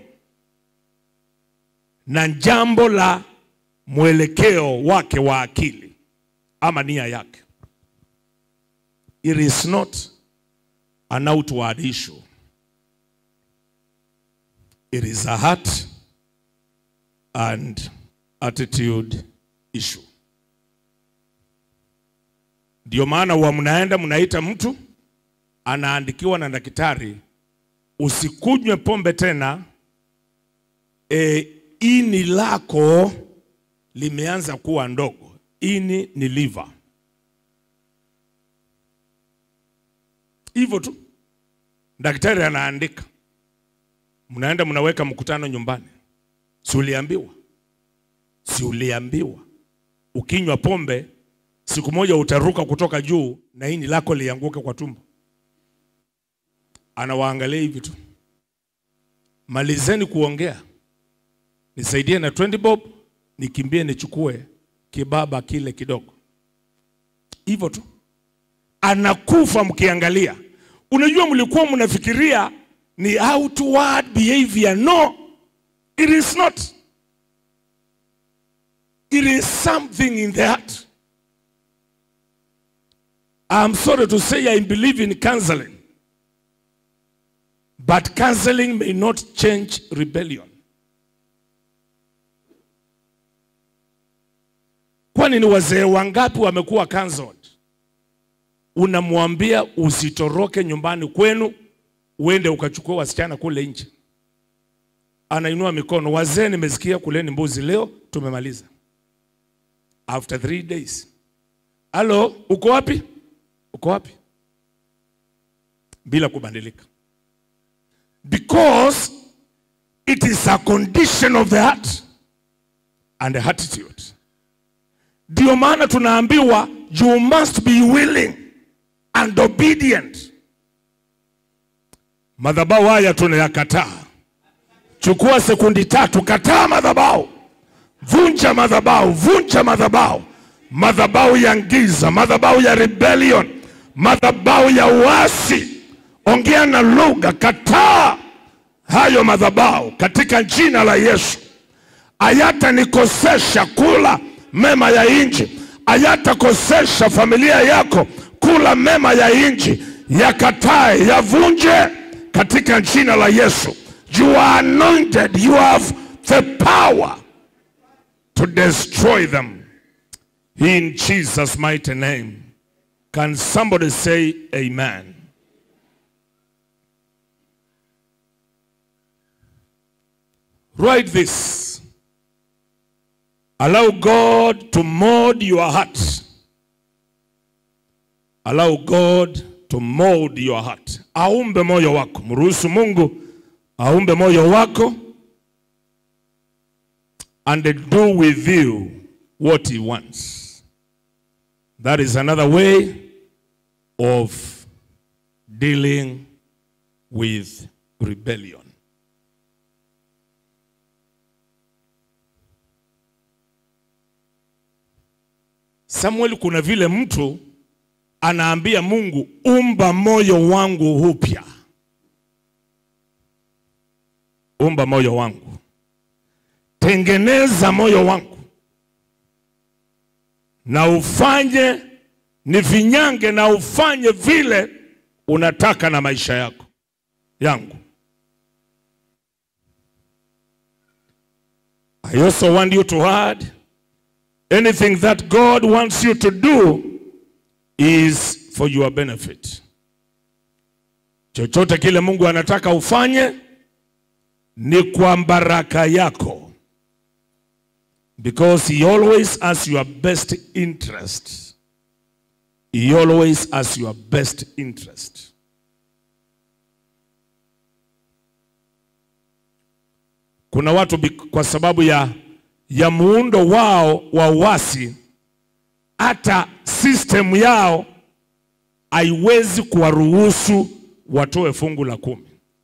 na jambo la mwelekeo wake wa akili ama nia yake. It is not an outward issue. It is a heart and attitude issue. Ndio maana huwa mnaenda mnaita mtu anaandikiwa na daktari, usikunywe pombe tena, e, ini lako limeanza kuwa ndogo. Ini ni liver. Hivyo tu daktari anaandika, mnaenda mnaweka mkutano nyumbani. Si uliambiwa? Si uliambiwa ukinywa pombe siku moja utaruka kutoka juu na ini lako lianguke kwa tumbo? Anawaangalia hivi tu, malizeni kuongea, nisaidie na 20 bob, nikimbie nichukue kibaba kile kidogo. Hivyo tu anakufa mkiangalia. Unajua, mlikuwa mnafikiria ni outward behavior. No, it is not. It is something in the heart. I'm sorry to say I believe in counseling. But counseling may not change rebellion. Kwani ni wazee wangapi wamekuwa cancelled? Unamwambia usitoroke nyumbani kwenu uende ukachukua wasichana kule nje, anainua mikono. Wazee, nimesikia kuleni mbuzi leo, tumemaliza. After three days, halo, uko wapi? Uko wapi? Bila kubadilika, because it is a condition of the heart and the attitude. Ndio maana tunaambiwa you must be willing and obedient. Madhabahu haya tunayakataa. Chukua sekundi tatu, kataa madhabahu, vunja madhabahu, vunja madhabahu, madhabahu ya giza, madhabahu ya rebellion, madhabahu ya uasi. Ongea na lugha, kataa hayo madhabahu katika jina la Yesu. Hayatanikosesha kula mema ya nchi, hayatakosesha familia yako kula mema ya nchi. Yakatae, yavunje katika jina la Yesu. You are anointed, you have the power to destroy them in Jesus' mighty name. Can somebody say amen? Write this. Allow God to mold your heart. Allow God to mold your heart. Aumbe moyo wako. Mruhusu Mungu aumbe moyo wako and do with you what he wants. That is another way of dealing with rebellion. Samuel, kuna vile mtu anaambia Mungu, umba moyo wangu upya, umba moyo wangu, tengeneza moyo wangu na ufanye nifinyange na ufanye vile unataka na maisha yako yangu. I also want you to add anything that God wants you to do is for your benefit. Chochote kile Mungu anataka ufanye ni kwa baraka yako. Because he always has your best interest. He always has your best interest. Kuna watu bik- kwa sababu ya, ya muundo wao wa uasi, hata system yao haiwezi kuwaruhusu watoe fungu la kumi.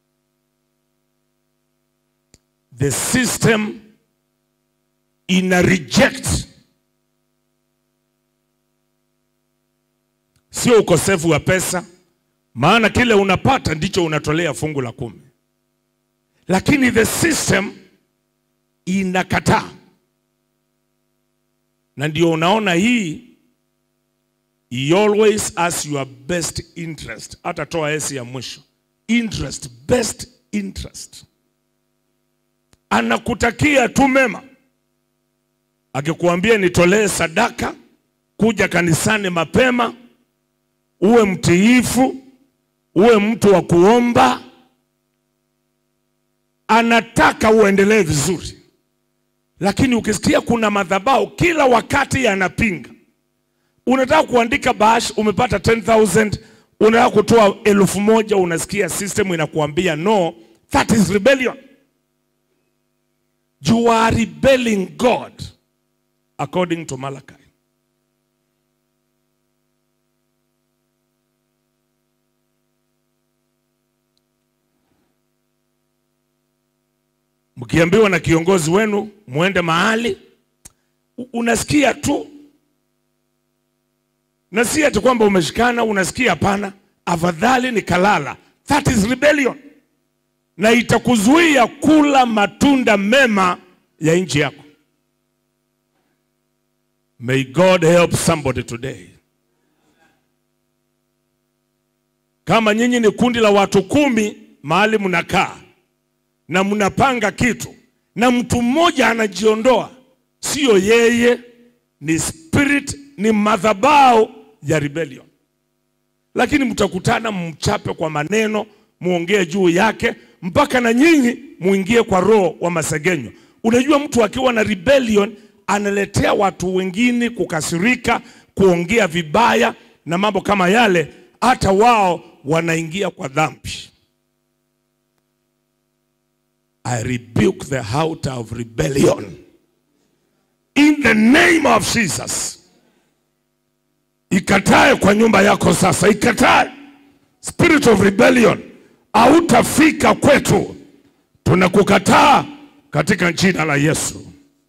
The system ina reject, sio ukosefu wa pesa, maana kile unapata ndicho unatolea fungu la kumi, lakini the system inakataa, na ndio unaona hii he always has your best interest. Hata toa esi ya mwisho, interest, best interest, anakutakia tu mema akikuambia nitolee sadaka, kuja kanisani mapema, uwe mtiifu, uwe mtu wa kuomba, anataka uendelee vizuri. Lakini ukisikia kuna madhabahu kila wakati yanapinga, unataka kuandika bash, umepata 10000 unataka kutoa elfu moja unasikia system inakuambia no, that is rebellion. You are rebelling God according to Malachi. Mkiambiwa na kiongozi wenu muende mahali, u- unasikia tu, na si ati kwamba umeshikana, unasikia hapana, afadhali nikalala. That is rebellion, na itakuzuia kula matunda mema ya nchi yako. May God help somebody today. Kama nyinyi ni kundi la watu kumi mahali mnakaa na mnapanga kitu na mtu mmoja anajiondoa, sio yeye, ni spirit, ni madhabahu ya rebellion. Lakini mtakutana mchape kwa maneno, muongee juu yake, mpaka na nyinyi muingie kwa roho wa masegenyo. Unajua, mtu akiwa na rebellion analetea watu wengine kukasirika, kuongea vibaya na mambo kama yale, hata wao wanaingia kwa dhambi. I rebuke the heart of rebellion in the name of Jesus. Ikatae kwa nyumba yako sasa, ikatae spirit of rebellion hautafika kwetu. Tunakukataa katika jina la Yesu.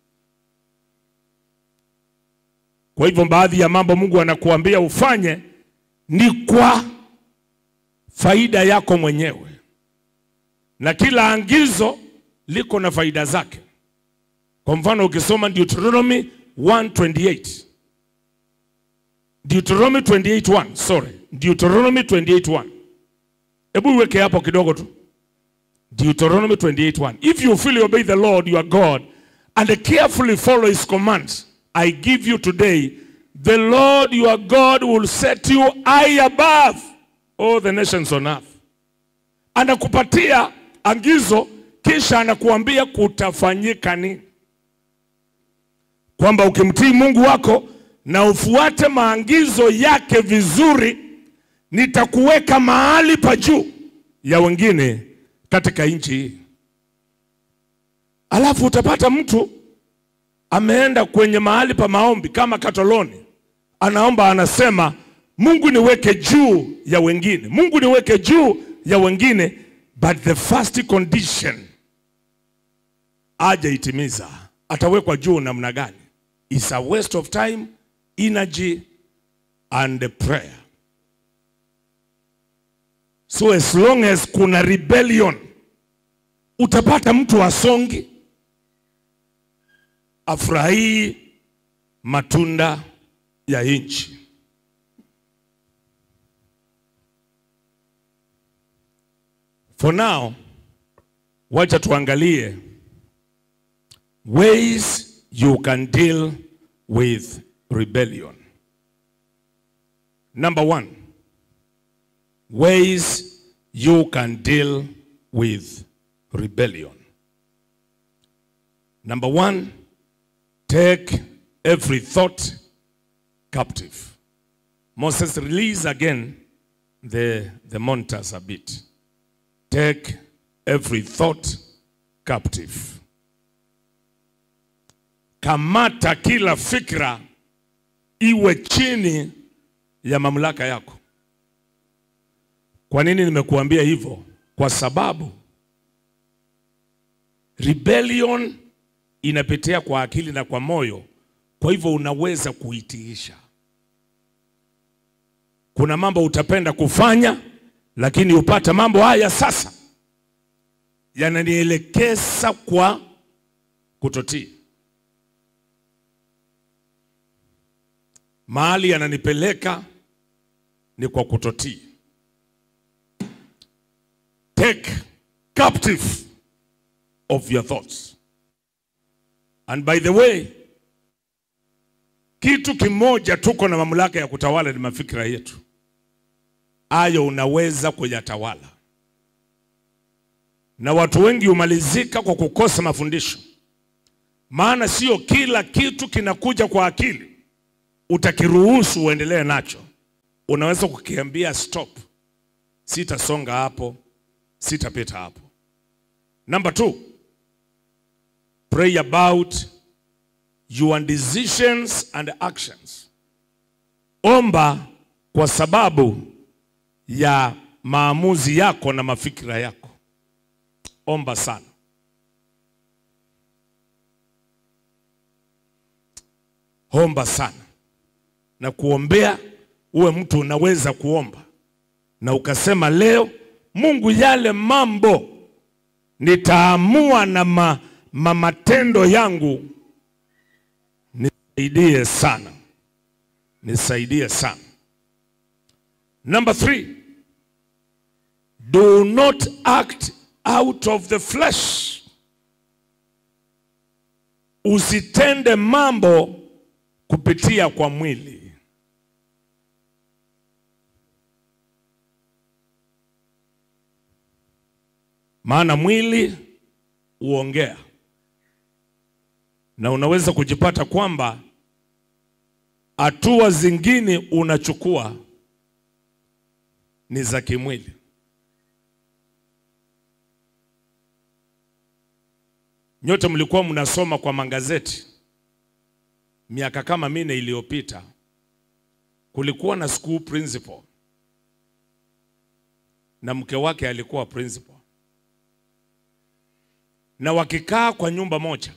Kwa hivyo baadhi ya mambo Mungu anakuambia ufanye ni kwa faida yako mwenyewe, na kila angizo liko na faida zake. Kwa mfano ukisoma Deuteronomy 1:28 Deuteronomy 28:1 sorry, Deuteronomy 28:1 hebu iweke hapo kidogo tu. Deuteronomy 28:1 If you fully obey the Lord your God and carefully follow his commands I give you today, the Lord your God will set you high above all the nations on earth. Anakupatia angizo kisha anakuambia kutafanyika nini, kwamba ukimtii Mungu wako na ufuate maagizo yake vizuri, nitakuweka mahali pa juu ya wengine katika nchi hii. Alafu utapata mtu ameenda kwenye mahali pa maombi kama Katoloni, anaomba anasema, Mungu niweke juu ya wengine, Mungu niweke juu ya wengine, but the first condition aje itimiza, atawekwa juu namna gani? It's a waste of time, energy and prayer. So as long as kuna rebellion, utapata mtu asongi afurahii matunda ya nchi. For now, wacha tuangalie ways you can deal with rebellion. Number one, ways you can deal with rebellion. Number one, take every thought captive. Moses, release again the, the monitors a bit. Take every thought captive. Kamata kila fikra iwe chini ya mamlaka yako. Kwa nini nimekuambia hivyo? Kwa sababu rebellion inapitia kwa akili na kwa moyo, kwa hivyo unaweza kuitiisha. Kuna mambo utapenda kufanya, lakini upata mambo haya sasa yananielekeza kwa kutotii, mahali yananipeleka ni kwa kutotii. Take captive of your thoughts. And by the way, kitu kimoja tuko na mamlaka ya kutawala ni mafikira yetu. Hayo unaweza kuyatawala, na watu wengi humalizika kwa kukosa mafundisho, maana sio kila kitu kinakuja kwa akili utakiruhusu uendelee nacho. Unaweza kukiambia stop, sitasonga hapo, sitapita hapo. Number two, pray about your decisions and actions. Omba kwa sababu ya maamuzi yako na mafikira yako. Omba sana. Omba sana na kuombea, uwe mtu unaweza kuomba na ukasema, leo Mungu, yale mambo nitaamua na ma, ma matendo yangu, nisaidie sana, nisaidie sana. Number three, do not act out of the flesh. Usitende mambo kupitia kwa mwili. Maana mwili huongea, na unaweza kujipata kwamba hatua zingine unachukua ni za kimwili. Nyote mlikuwa mnasoma kwa magazeti miaka kama minne iliyopita, kulikuwa na school principal na mke wake alikuwa principal, na wakikaa kwa nyumba moja,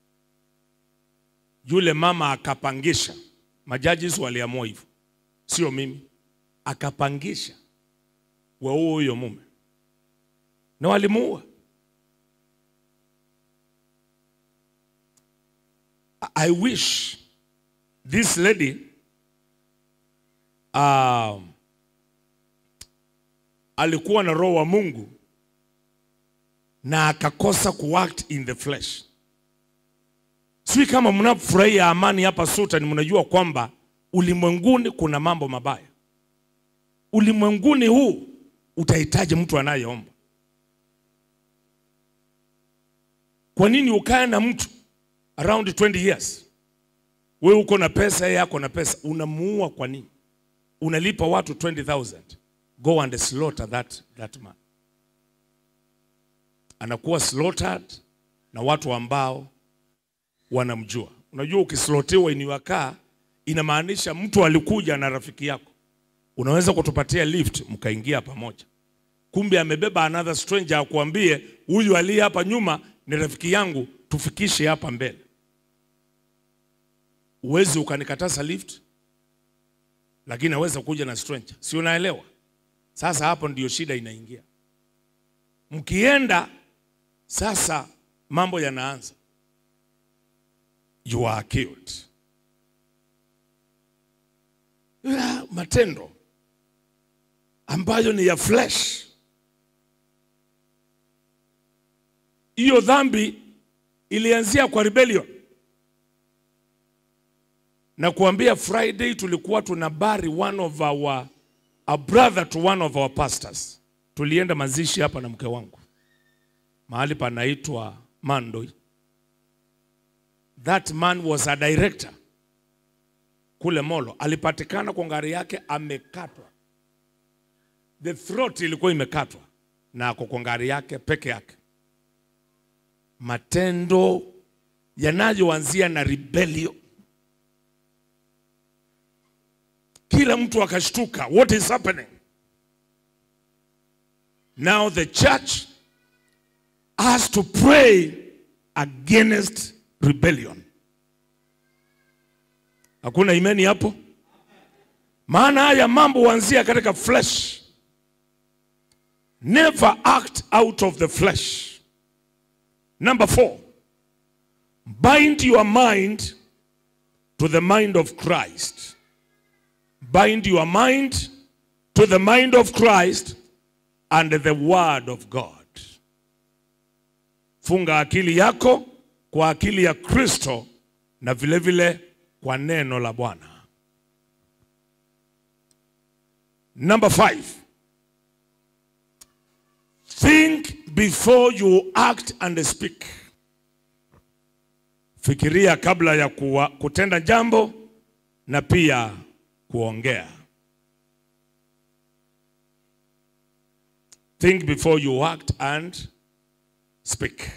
yule mama akapangisha, majaji waliamua hivyo, sio mimi, akapangisha waue huyo mume na walimuua. I wish this lady um, alikuwa na roho wa Mungu na akakosa kuact in the flesh. Sijui kama mnafurahia amani hapa Sultan, mnajua kwamba ulimwenguni kuna mambo mabaya. Ulimwenguni huu utahitaji mtu anayeomba. Kwa nini ukae na mtu around 20 years, wewe uko na pesa, yeye ako na pesa, unamuua kwa nini? Unalipa watu 20000 go and slaughter that, that man. Anakuwa slaughtered na watu ambao wanamjua. Unajua, ukislotiwa in your car inamaanisha mtu alikuja na rafiki yako, unaweza kutupatia lift mkaingia pamoja, kumbe amebeba another stranger akuambie, huyu aliye hapa nyuma ni rafiki yangu, tufikishe hapa mbele. Uwezi ukanikataza lift, lakini aweza kuja na stranger, si unaelewa? Sasa hapo ndio shida inaingia. Mkienda sasa, mambo yanaanza, you are killed. Ya, matendo ambayo ni ya flesh. Hiyo dhambi ilianzia kwa rebellion. Na kuambia Friday tulikuwa tunabari one of our a brother to one of our pastors. Tulienda mazishi hapa na mke wangu mahali panaitwa Mandoi. That man was a director kule Molo, alipatikana kwa ngari yake amekatwa, the throat ilikuwa imekatwa na ako kwa ngari yake peke yake. Matendo yanayoanzia na rebellion, kila mtu akashtuka, what is happening now? The church has to pray against rebellion. Hakuna imani hapo, maana haya mambo huanzia katika flesh. Never act out of the flesh. Number four, bind your mind to the mind of Christ. Bind your mind to the mind of Christ and the word of God. Funga akili yako kwa akili ya Kristo na vile vile kwa neno la Bwana. Number five, think before you act and speak. Fikiria kabla ya kuwa, kutenda jambo na pia kuongea. Think before you act and speak.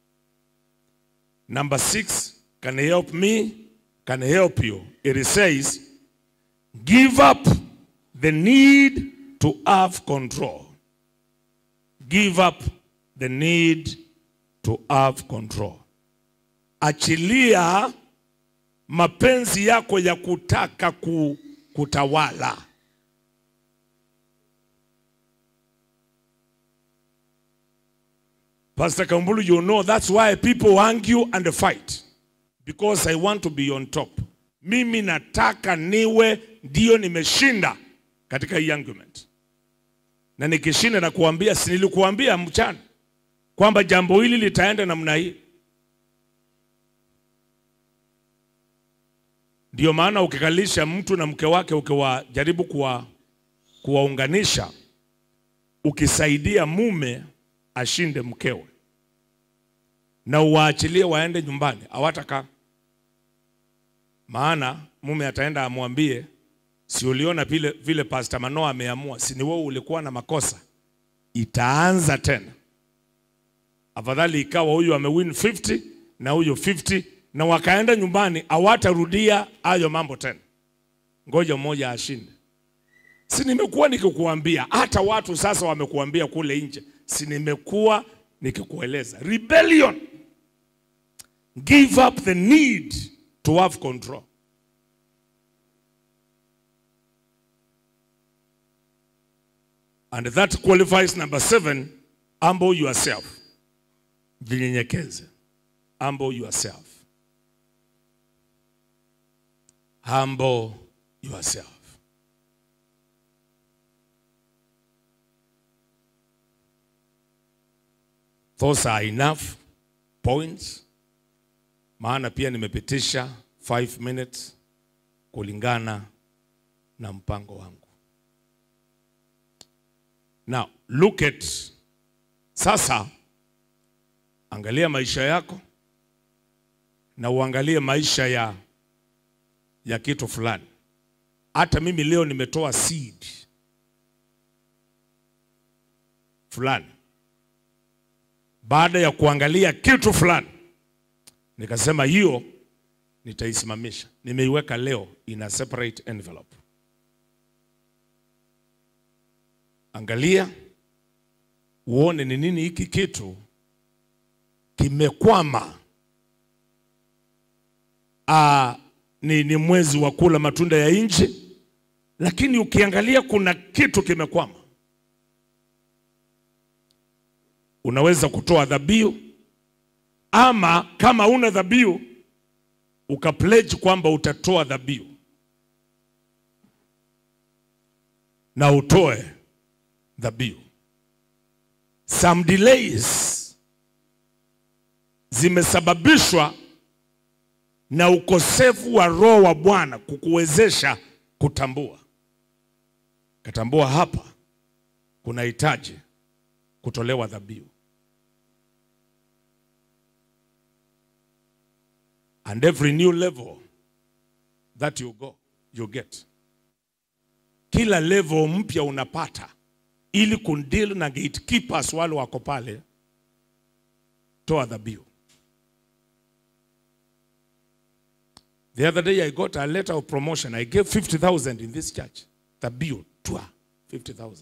Number six, can help me, can help you. It says, give up the need to have control. Give up the need to have control. Achilia mapenzi yako ya kutaka ku, kutawala. Pastor Kambulu, you know that's why people argue and fight. Because I want to be on top. Mimi nataka niwe ndio nimeshinda katika hii argument. Na nikishinda na kuambia, si nilikuambia mchana kwamba jambo hili litaenda namna hii. Ndio maana ukikalisha mtu na mke wake ukiwajaribu kuwa kuwaunganisha, ukisaidia mume ashinde mkewe na uwaachilie waende nyumbani, hawatakaa. Maana mume ataenda amwambie, si uliona vile vile Pastor Manoa ameamua, si ni wewe ulikuwa na makosa. Itaanza tena. Afadhali ikawa huyu amewin 50 na huyu 50 na wakaenda nyumbani, hawatarudia hayo mambo tena. Ngoja mmoja ashinde. Si nimekuwa nikikuambia, hata watu sasa wamekuambia kule nje, si nimekuwa nikikueleza. Rebellion, give up the need to have control. And that qualifies number seven, humble yourself. Jinyenyekeze. Humble yourself. Humble yourself. Those are enough points. Maana pia nimepitisha 5 minutes kulingana na mpango wangu. Now, look at sasa, angalia maisha yako na uangalie maisha ya, ya kitu fulani. Hata mimi leo nimetoa seed fulani baada ya kuangalia kitu fulani, nikasema hiyo nitaisimamisha. Nimeiweka leo in a separate envelope. Angalia uone ni nini hiki kitu kimekwama. Ah, ni, ni mwezi wa kula matunda ya nchi, lakini ukiangalia kuna kitu kimekwama. Unaweza kutoa dhabihu ama kama una dhabihu ukapledge kwamba utatoa dhabihu na utoe dhabihu. Some delays zimesababishwa na ukosefu wa roho wa Bwana kukuwezesha kutambua. Katambua hapa kunahitaji kutolewa dhabihu. And every new level that you go, you get. Kila level mpya unapata ili kundeal na gatekeepers wale wako pale, toa dhabihu. The other day I got a letter of promotion. I gave 50,000 in this church. Dhabihu, twa 50,000.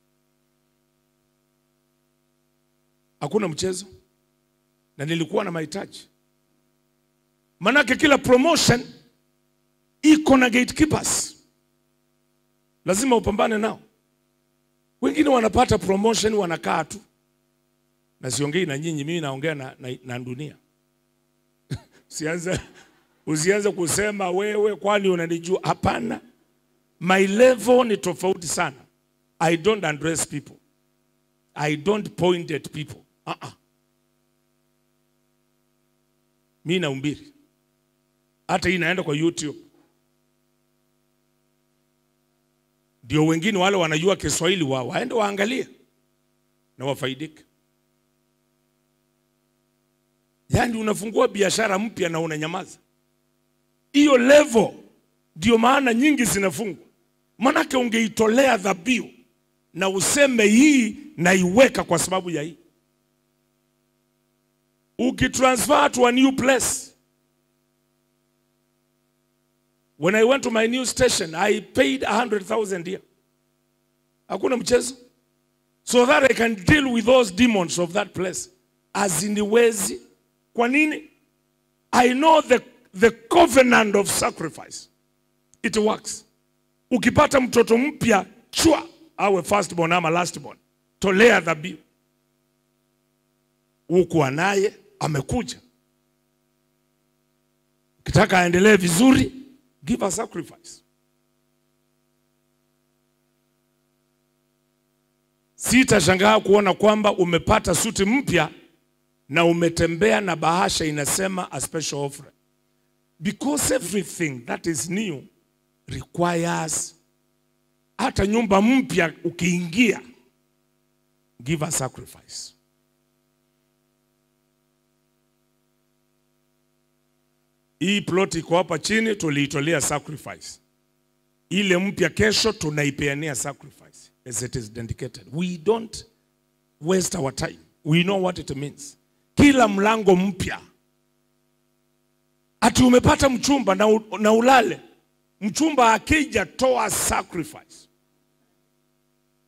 Hakuna mchezo, na nilikuwa na mahitaji Manake kila promotion iko na gatekeepers, lazima upambane nao. Wengine wanapata promotion wanakaa tu, na siongei na nyinyi, mimi naongea na, na, na dunia. Usianze usianze kusema wewe, kwani unanijua? Hapana, my level ni tofauti sana. I don't address people, I don't point at people. Uh -uh. Mi naumbiri hata hii inaenda kwa YouTube, ndio wengine wale wanajua Kiswahili wa waende waangalie na wafaidike. Yaani unafungua biashara mpya na unanyamaza, hiyo level ndio maana nyingi zinafungwa. Manake ungeitolea dhabihu na useme hii naiweka kwa sababu ya hii, ukitransfer to a new place When I went to my new station, I paid 100,000 here. Hakuna mchezo. So that I can deal with those demons of that place. Aziniwezi. Kwa nini? I know the, the covenant of sacrifice. It works. Ukipata mtoto mpya, chua, awe firstborn ama lastborn. Tolea dhabihu. Huku anaye amekuja. Ukitaka aendelee vizuri, give a sacrifice. Sitashangaa kuona kwamba umepata suti mpya na umetembea na bahasha inasema a special offering. Because everything that is new requires, hata nyumba mpya ukiingia, give a sacrifice. Hii plot iko hapa chini, tuliitolea sacrifice. Ile mpya kesho tunaipeania sacrifice as it is dedicated. We don't waste our time. We know what it means. Kila mlango mpya, ati umepata mchumba na, u- na ulale, mchumba akija, toa sacrifice.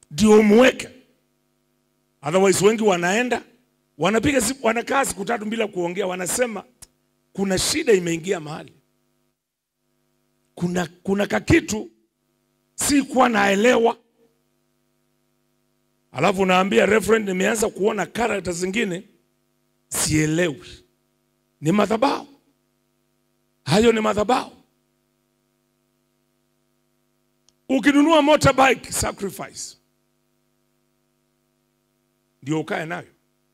ndio umweke. Otherwise wengi wanaenda wanapiga siku, wanakaa siku tatu bila kuongea, wanasema kuna shida imeingia mahali, kuna, kuna kakitu si kuwa naelewa. Alafu unaambia reverend, nimeanza kuona karakta zingine sielewi. Ni madhabahu hayo, ni madhabahu. Ukinunua motorbike sacrifice, ndio ukae nayo.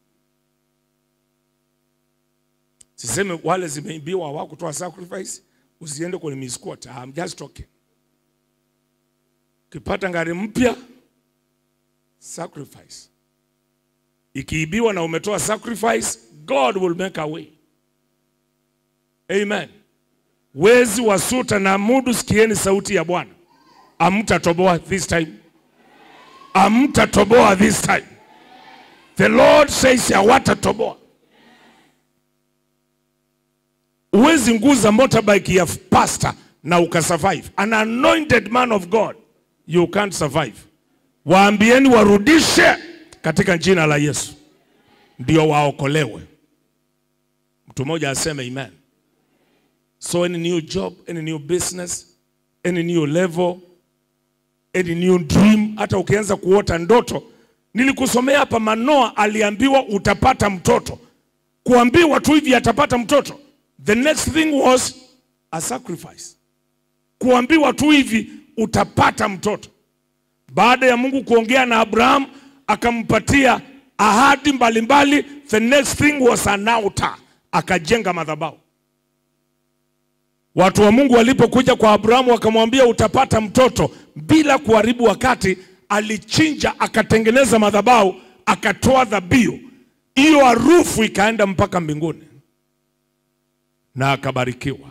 Siseme wale zimeibiwa hawakutoa sacrifice, usiende kwenye misquat. I'm just talking. Ukipata gari mpya sacrifice, ikiibiwa na umetoa sacrifice, God will make a way. Amen. Wezi wasuta na mudu, sikieni sauti ya Bwana. Amtatoboa this time, amtatoboa this time. The Lord says hawatatoboa. Uwezi nguza motorbike ya pastor na ukasurvive. An anointed man of God, you can't survive. Waambieni warudishe katika jina la Yesu, ndio waokolewe. Mtu mmoja aseme amen. So any new job, any new business, any new level, any new dream, hata ukianza kuota ndoto. Nilikusomea hapa, Manoa aliambiwa utapata mtoto. Kuambiwa tu hivi atapata mtoto, the next thing was a sacrifice. Kuambiwa tu hivi utapata mtoto, baada ya Mungu kuongea na Abraham akampatia ahadi mbalimbali, the next thing was an altar, akajenga madhabahu. Watu wa Mungu walipokuja kwa Abrahamu wakamwambia utapata mtoto, bila kuharibu wakati, alichinja akatengeneza madhabahu, akatoa dhabihu. Hiyo harufu ikaenda mpaka mbinguni na akabarikiwa.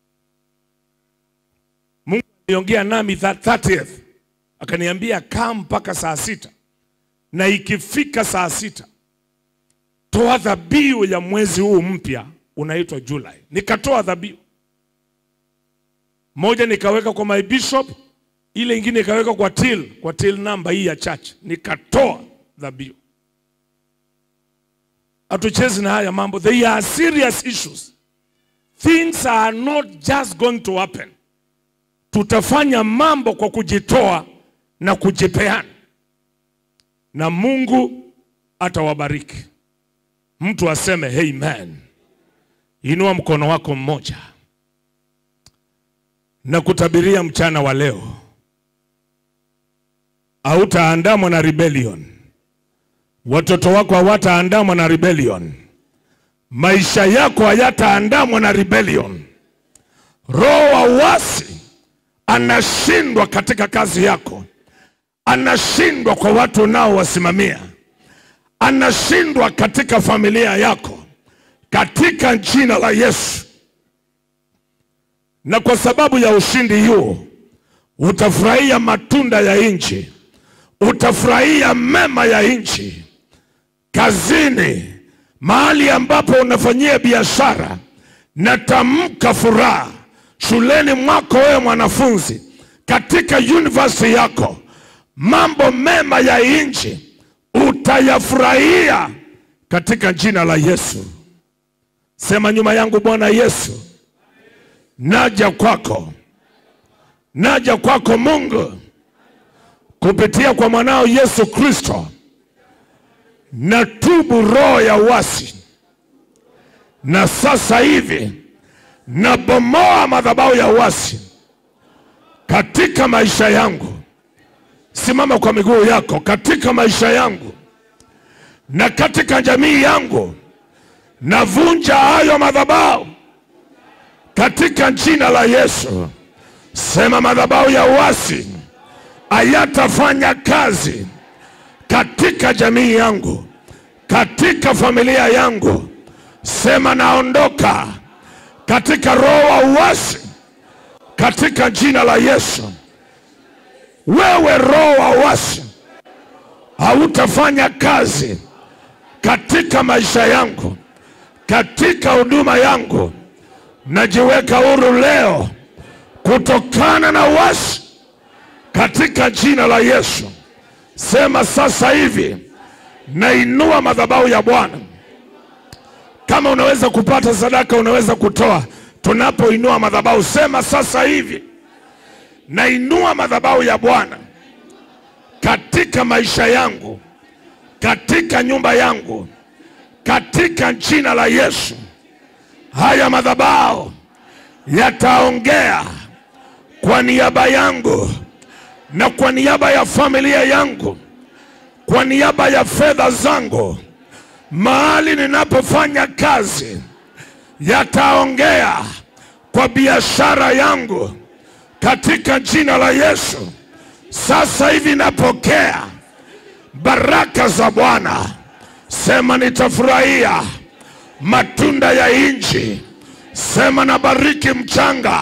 Mungu aliongea nami that 30th, akaniambia kaa mpaka saa sita, na ikifika saa sita toa dhabihu ya mwezi huu mpya unaitwa Julai. Nikatoa dhabihu moja nikaweka kwa my bishop, ile ingine ikaweka kwa till, kwa till namba hii ya church, nikatoa dhabihu. Hatuchezi na haya mambo, they are serious issues. Things are not just going to happen. Tutafanya mambo kwa kujitoa na kujipeana, na Mungu atawabariki. Mtu aseme amen. Inua mkono wako mmoja na kutabiria mchana wa leo, hautaandamwa na rebellion. Watoto wako hawataandamwa na rebellion. Maisha yako hayataandamwa na rebellion. Roho wa uasi anashindwa katika kazi yako, anashindwa kwa watu unaowasimamia, anashindwa katika familia yako, katika jina la Yesu na kwa sababu ya ushindi huo utafurahia matunda ya nchi, utafurahia mema ya nchi. Kazini, mahali ambapo unafanyia biashara, natamka furaha. Shuleni mwako wewe mwanafunzi, katika university yako, mambo mema ya nchi utayafurahia katika jina la Yesu. Sema nyuma yangu, Bwana Yesu, naja kwako, naja kwako Mungu, kupitia kwa mwanao Yesu Kristo, natubu roho ya uasi, na sasa hivi nabomoa madhabahu ya uasi katika maisha yangu. Simama kwa miguu yako, katika maisha yangu na katika jamii yangu, navunja hayo madhabahu katika jina la Yesu. Sema madhabahu ya uasi hayatafanya kazi katika jamii yangu, katika familia yangu. Sema naondoka katika roho wa uasi katika jina la Yesu. Wewe roho wa uasi hautafanya kazi katika maisha yangu, katika huduma yangu. Najiweka huru leo kutokana na uasi katika jina la Yesu. Sema sasa hivi nainua madhabahu ya Bwana. Kama unaweza kupata sadaka, unaweza kutoa. Tunapoinua madhabahu, sema sasa hivi nainua madhabahu ya Bwana katika maisha yangu, katika nyumba yangu, katika jina la Yesu. Haya madhabahu yataongea kwa niaba yangu na kwa niaba ya familia yangu, kwa niaba ya fedha zangu, mahali ninapofanya kazi, yataongea kwa biashara yangu katika jina la Yesu. Sasa hivi napokea baraka za Bwana. Sema nitafurahia matunda ya nchi. Sema nabariki mchanga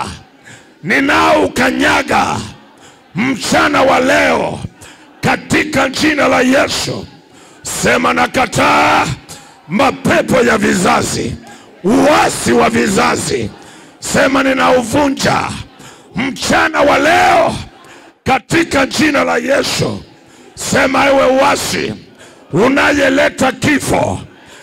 ninaoukanyaga mchana wa leo katika jina la Yesu. Sema nakataa mapepo ya vizazi, uasi wa vizazi. Sema ninauvunja mchana wa leo katika jina la Yesu. Sema ewe uasi unayeleta kifo,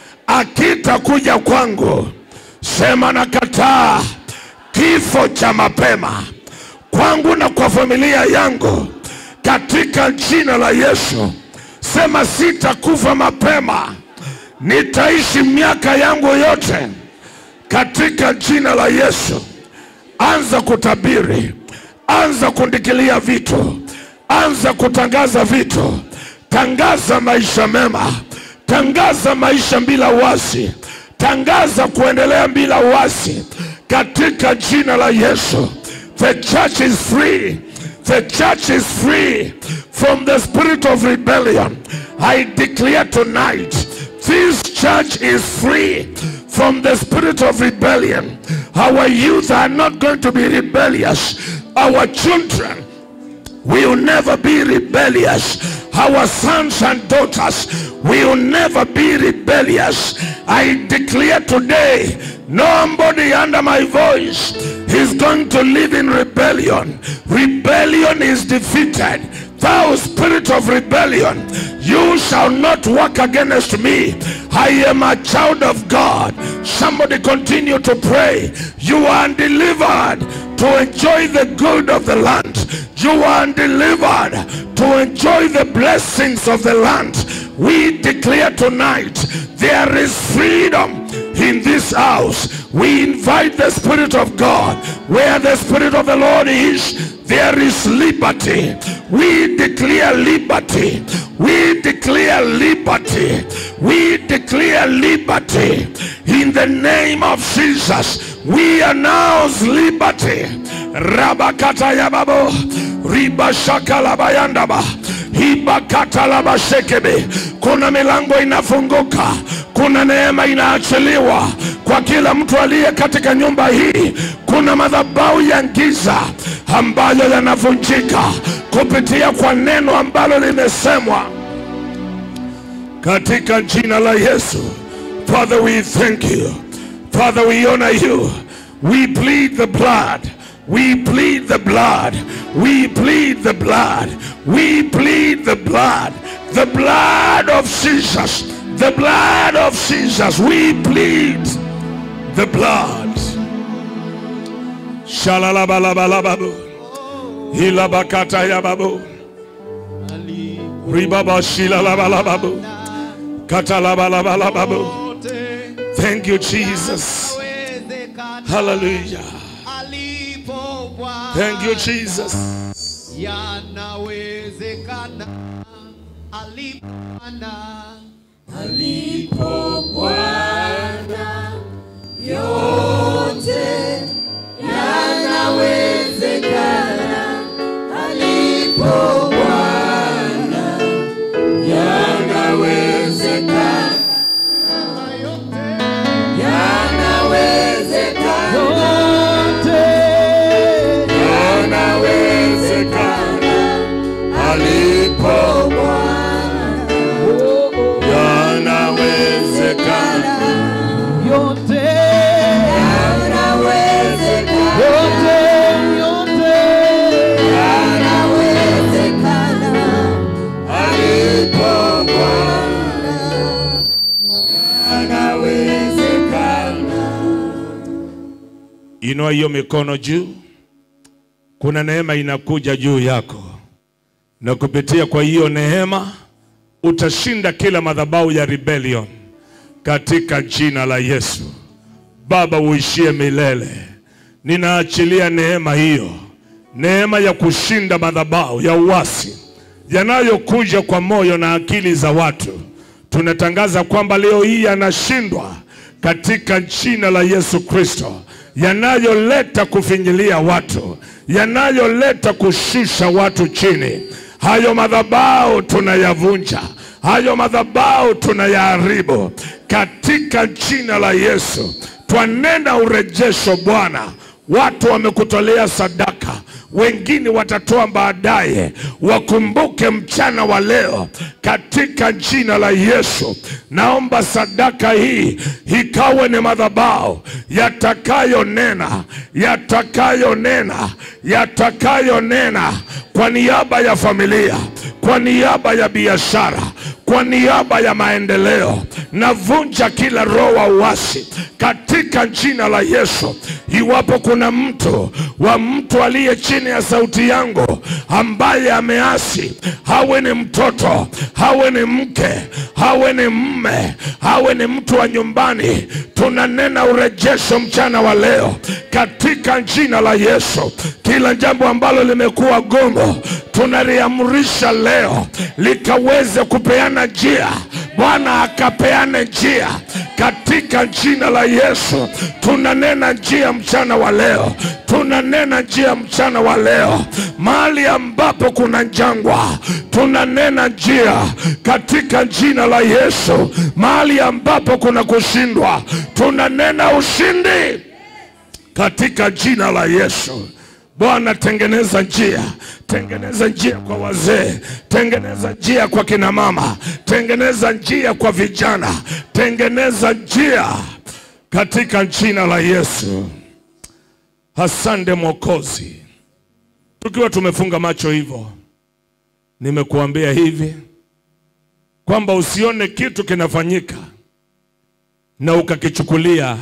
akitakuja kwangu. Sema nakataa kifo cha mapema kwangu na kwa familia yangu katika jina la Yesu. Sema sitakufa mapema, nitaishi miaka yangu yote katika jina la Yesu. Anza kutabiri, anza kundikilia vitu, anza kutangaza vitu. Tangaza maisha mema, tangaza maisha bila uasi, tangaza kuendelea bila uasi katika jina la Yesu. The church is free. The church is free from the spirit of rebellion. I declare tonight, this church is free from the spirit of rebellion. Our youth are not going to be rebellious. Our children will never be rebellious. Our sons and daughters will never be rebellious. I declare today, nobody under my voice is going to live in rebellion. Rebellion is defeated. Thou spirit of rebellion, you shall not work against me. I am a child of God. Somebody continue to pray. You are delivered to enjoy the good of the land. You are delivered to enjoy the blessings of the land. We declare tonight there is freedom in this house. We invite the Spirit of God. Where the Spirit of the Lord is, there is liberty. We declare liberty. We declare liberty. We declare liberty. In the name of Jesus, we announce liberty. Rabakata yababo, ribashaka labayandaba, hibakata labashekebe. Kuna milango inafunguka, kuna neema inaachiliwa kwa kila mtu aliye katika nyumba hii. Kuna madhabahu ya giza ambayo yanavunjika kupitia kwa neno ambalo limesemwa katika jina la Yesu. Father, we thank you. Father, we honor you. We plead the blood. We plead the blood. We plead the blood. We plead the blood. The blood of Jesus. The blood of Jesus. We plead the blood. Shalalabalabalababo. Hilabakata yababu. Ribaba shilalabalababu. Katalabalabalababo. Thank you, Jesus. Hallelujah. Thank you, Jesus. Yanawezekana alipana Yanawezekana alipo Yanawezekana Inua hiyo mikono juu. Kuna neema inakuja juu yako, na kupitia kwa hiyo neema utashinda kila madhabahu ya rebellion katika jina la Yesu. Baba, uishie milele, ninaachilia neema hiyo, neema ya kushinda madhabahu ya uasi yanayokuja kwa moyo na akili za watu. Tunatangaza kwamba leo hii yanashindwa katika jina la Yesu Kristo, yanayoleta kufinyilia watu, yanayoleta kushusha watu chini. Hayo madhabahu tunayavunja, hayo madhabahu tunayaharibu katika jina la Yesu. Twanena urejesho Bwana. Watu wamekutolea sadaka, wengine watatoa baadaye. Wakumbuke mchana wa leo katika jina la Yesu. Naomba sadaka hii ikawe ni madhabahu yatakayonena, yatakayonena, yatakayonena kwa niaba ya familia, kwa niaba ya biashara, kwa niaba ya maendeleo. Navunja kila roho wa uasi katika jina la Yesu. Iwapo kuna mtu wa mtu aliye chini ya sauti yangu ambaye ameasi, hawe ni mtoto, hawe ni mke, hawe ni mme, hawe ni mtu wa nyumbani, tunanena urejesho mchana wa leo katika jina la Yesu. Kila jambo ambalo limekuwa gumu tunaliamrisha leo likaweze kupeana njia. Bwana akapeane njia katika jina la Yesu. Tunanena njia mchana wa leo, tunanena njia mchana wa leo. Mahali ambapo kuna jangwa, tunanena njia katika jina la Yesu. Mahali ambapo kuna kushindwa, tunanena ushindi katika jina la Yesu. Bwana, tengeneza njia, tengeneza njia kwa wazee, tengeneza njia kwa kina mama, tengeneza njia kwa vijana, tengeneza njia katika jina la Yesu. Asante Mwokozi. Tukiwa tumefunga macho hivyo, nimekuambia hivi kwamba usione kitu kinafanyika na ukakichukulia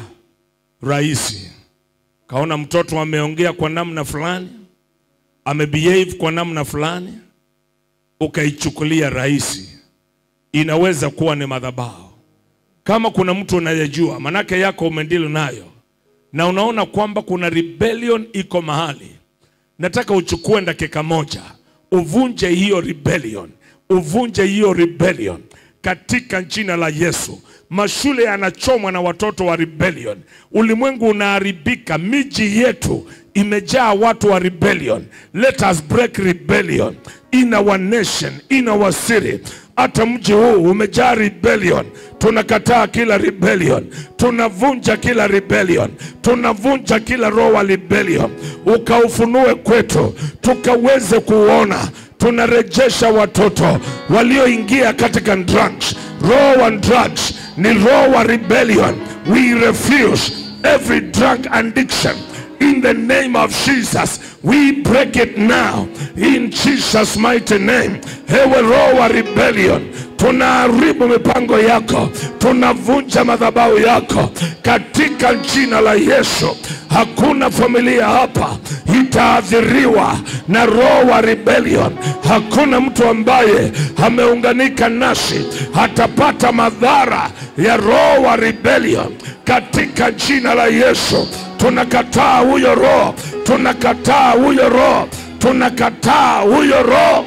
rahisi kaona mtoto ameongea kwa namna fulani, amebehave kwa namna fulani, ukaichukulia rahisi. Inaweza kuwa ni madhabahu. Kama kuna mtu unayejua, manake yako umendili nayo, na unaona kwamba kuna rebellion iko mahali, nataka uchukue dakika moja, uvunje hiyo rebellion, uvunje hiyo rebellion katika jina la Yesu. Mashule yanachomwa na watoto wa rebellion, ulimwengu unaharibika, miji yetu imejaa watu wa rebellion. Let us break rebellion in our nation, in our city. Hata mji huu umejaa rebellion. Tunakataa kila rebellion, tunavunja kila rebellion, tunavunja kila roho wa rebellion. Ukaufunue kwetu tukaweze kuona tunarejesha watoto walioingia katika drugs. Roho wa drugs ni roho wa rebellion. We refuse every drug addiction in the name of Jesus. We break it now in Jesus mighty name. Ewe roho wa rebellion, tunaharibu mipango yako, tunavunja madhabahu yako katika jina la Yesu. Hakuna familia hapa itaathiriwa na roho wa rebellion. Hakuna mtu ambaye ameunganika nasi hatapata madhara ya roho wa rebellion katika jina la Yesu. Tunakataa huyo roho, tunakataa huyo roho, tunakataa huyo roho.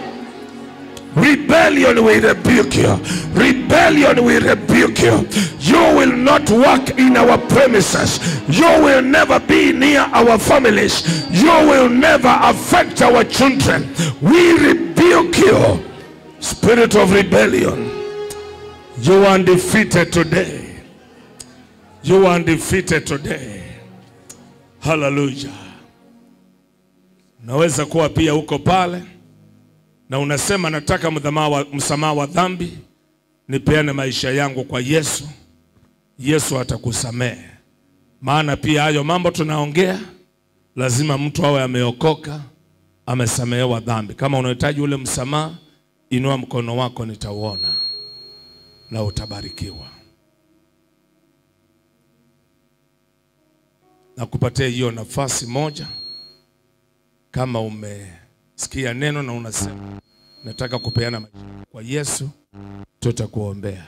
Rebellion we rebuke you. Rebellion we rebuke you. You will not work in our premises. You will never be near our families. You will never affect our children. We rebuke you. Spirit of rebellion. You are defeated today. You are defeated today. Hallelujah. Unaweza kuwa pia uko pale na unasema nataka msamaha wa, msamaha wa dhambi, nipeane maisha yangu kwa Yesu. Yesu atakusamehe, maana pia hayo mambo tunaongea, lazima mtu awe ameokoka, amesamehewa dhambi. Kama unahitaji ule msamaha, inua mkono wako, nitauona na utabarikiwa. na kupatia hiyo nafasi moja. Kama umesikia neno na unasema nataka kupeana maisha kwa Yesu, tutakuombea.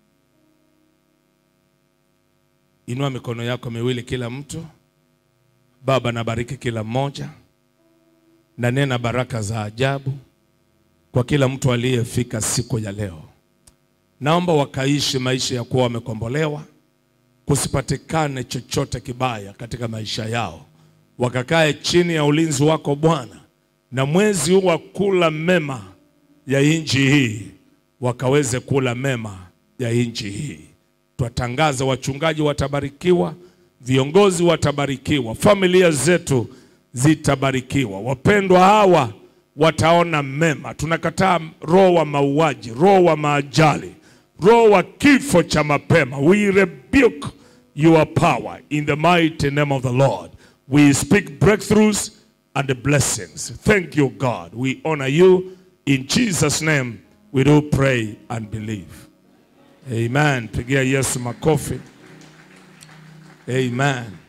Inua mikono yako miwili kila mtu. Baba, nabariki kila mmoja na nena baraka za ajabu kwa kila mtu aliyefika siku ya leo. Naomba wakaishi maisha ya kuwa wamekombolewa, kusipatikane chochote kibaya katika maisha yao, wakakae chini ya ulinzi wako Bwana, na mwezi huu wa kula mema ya nchi hii wakaweze kula mema ya nchi hii. Twatangaza wachungaji watabarikiwa, viongozi watabarikiwa, familia zetu zitabarikiwa, wapendwa hawa wataona mema. Tunakataa roho wa mauaji, roho wa maajali, roho wa kifo cha mapema. We rebuke your power in the mighty name of the Lord. We speak breakthroughs and blessings. Thank you, God. We honor you. In Jesus' name, we do pray and believe. Amen. Pigia Yesu makofi. Amen.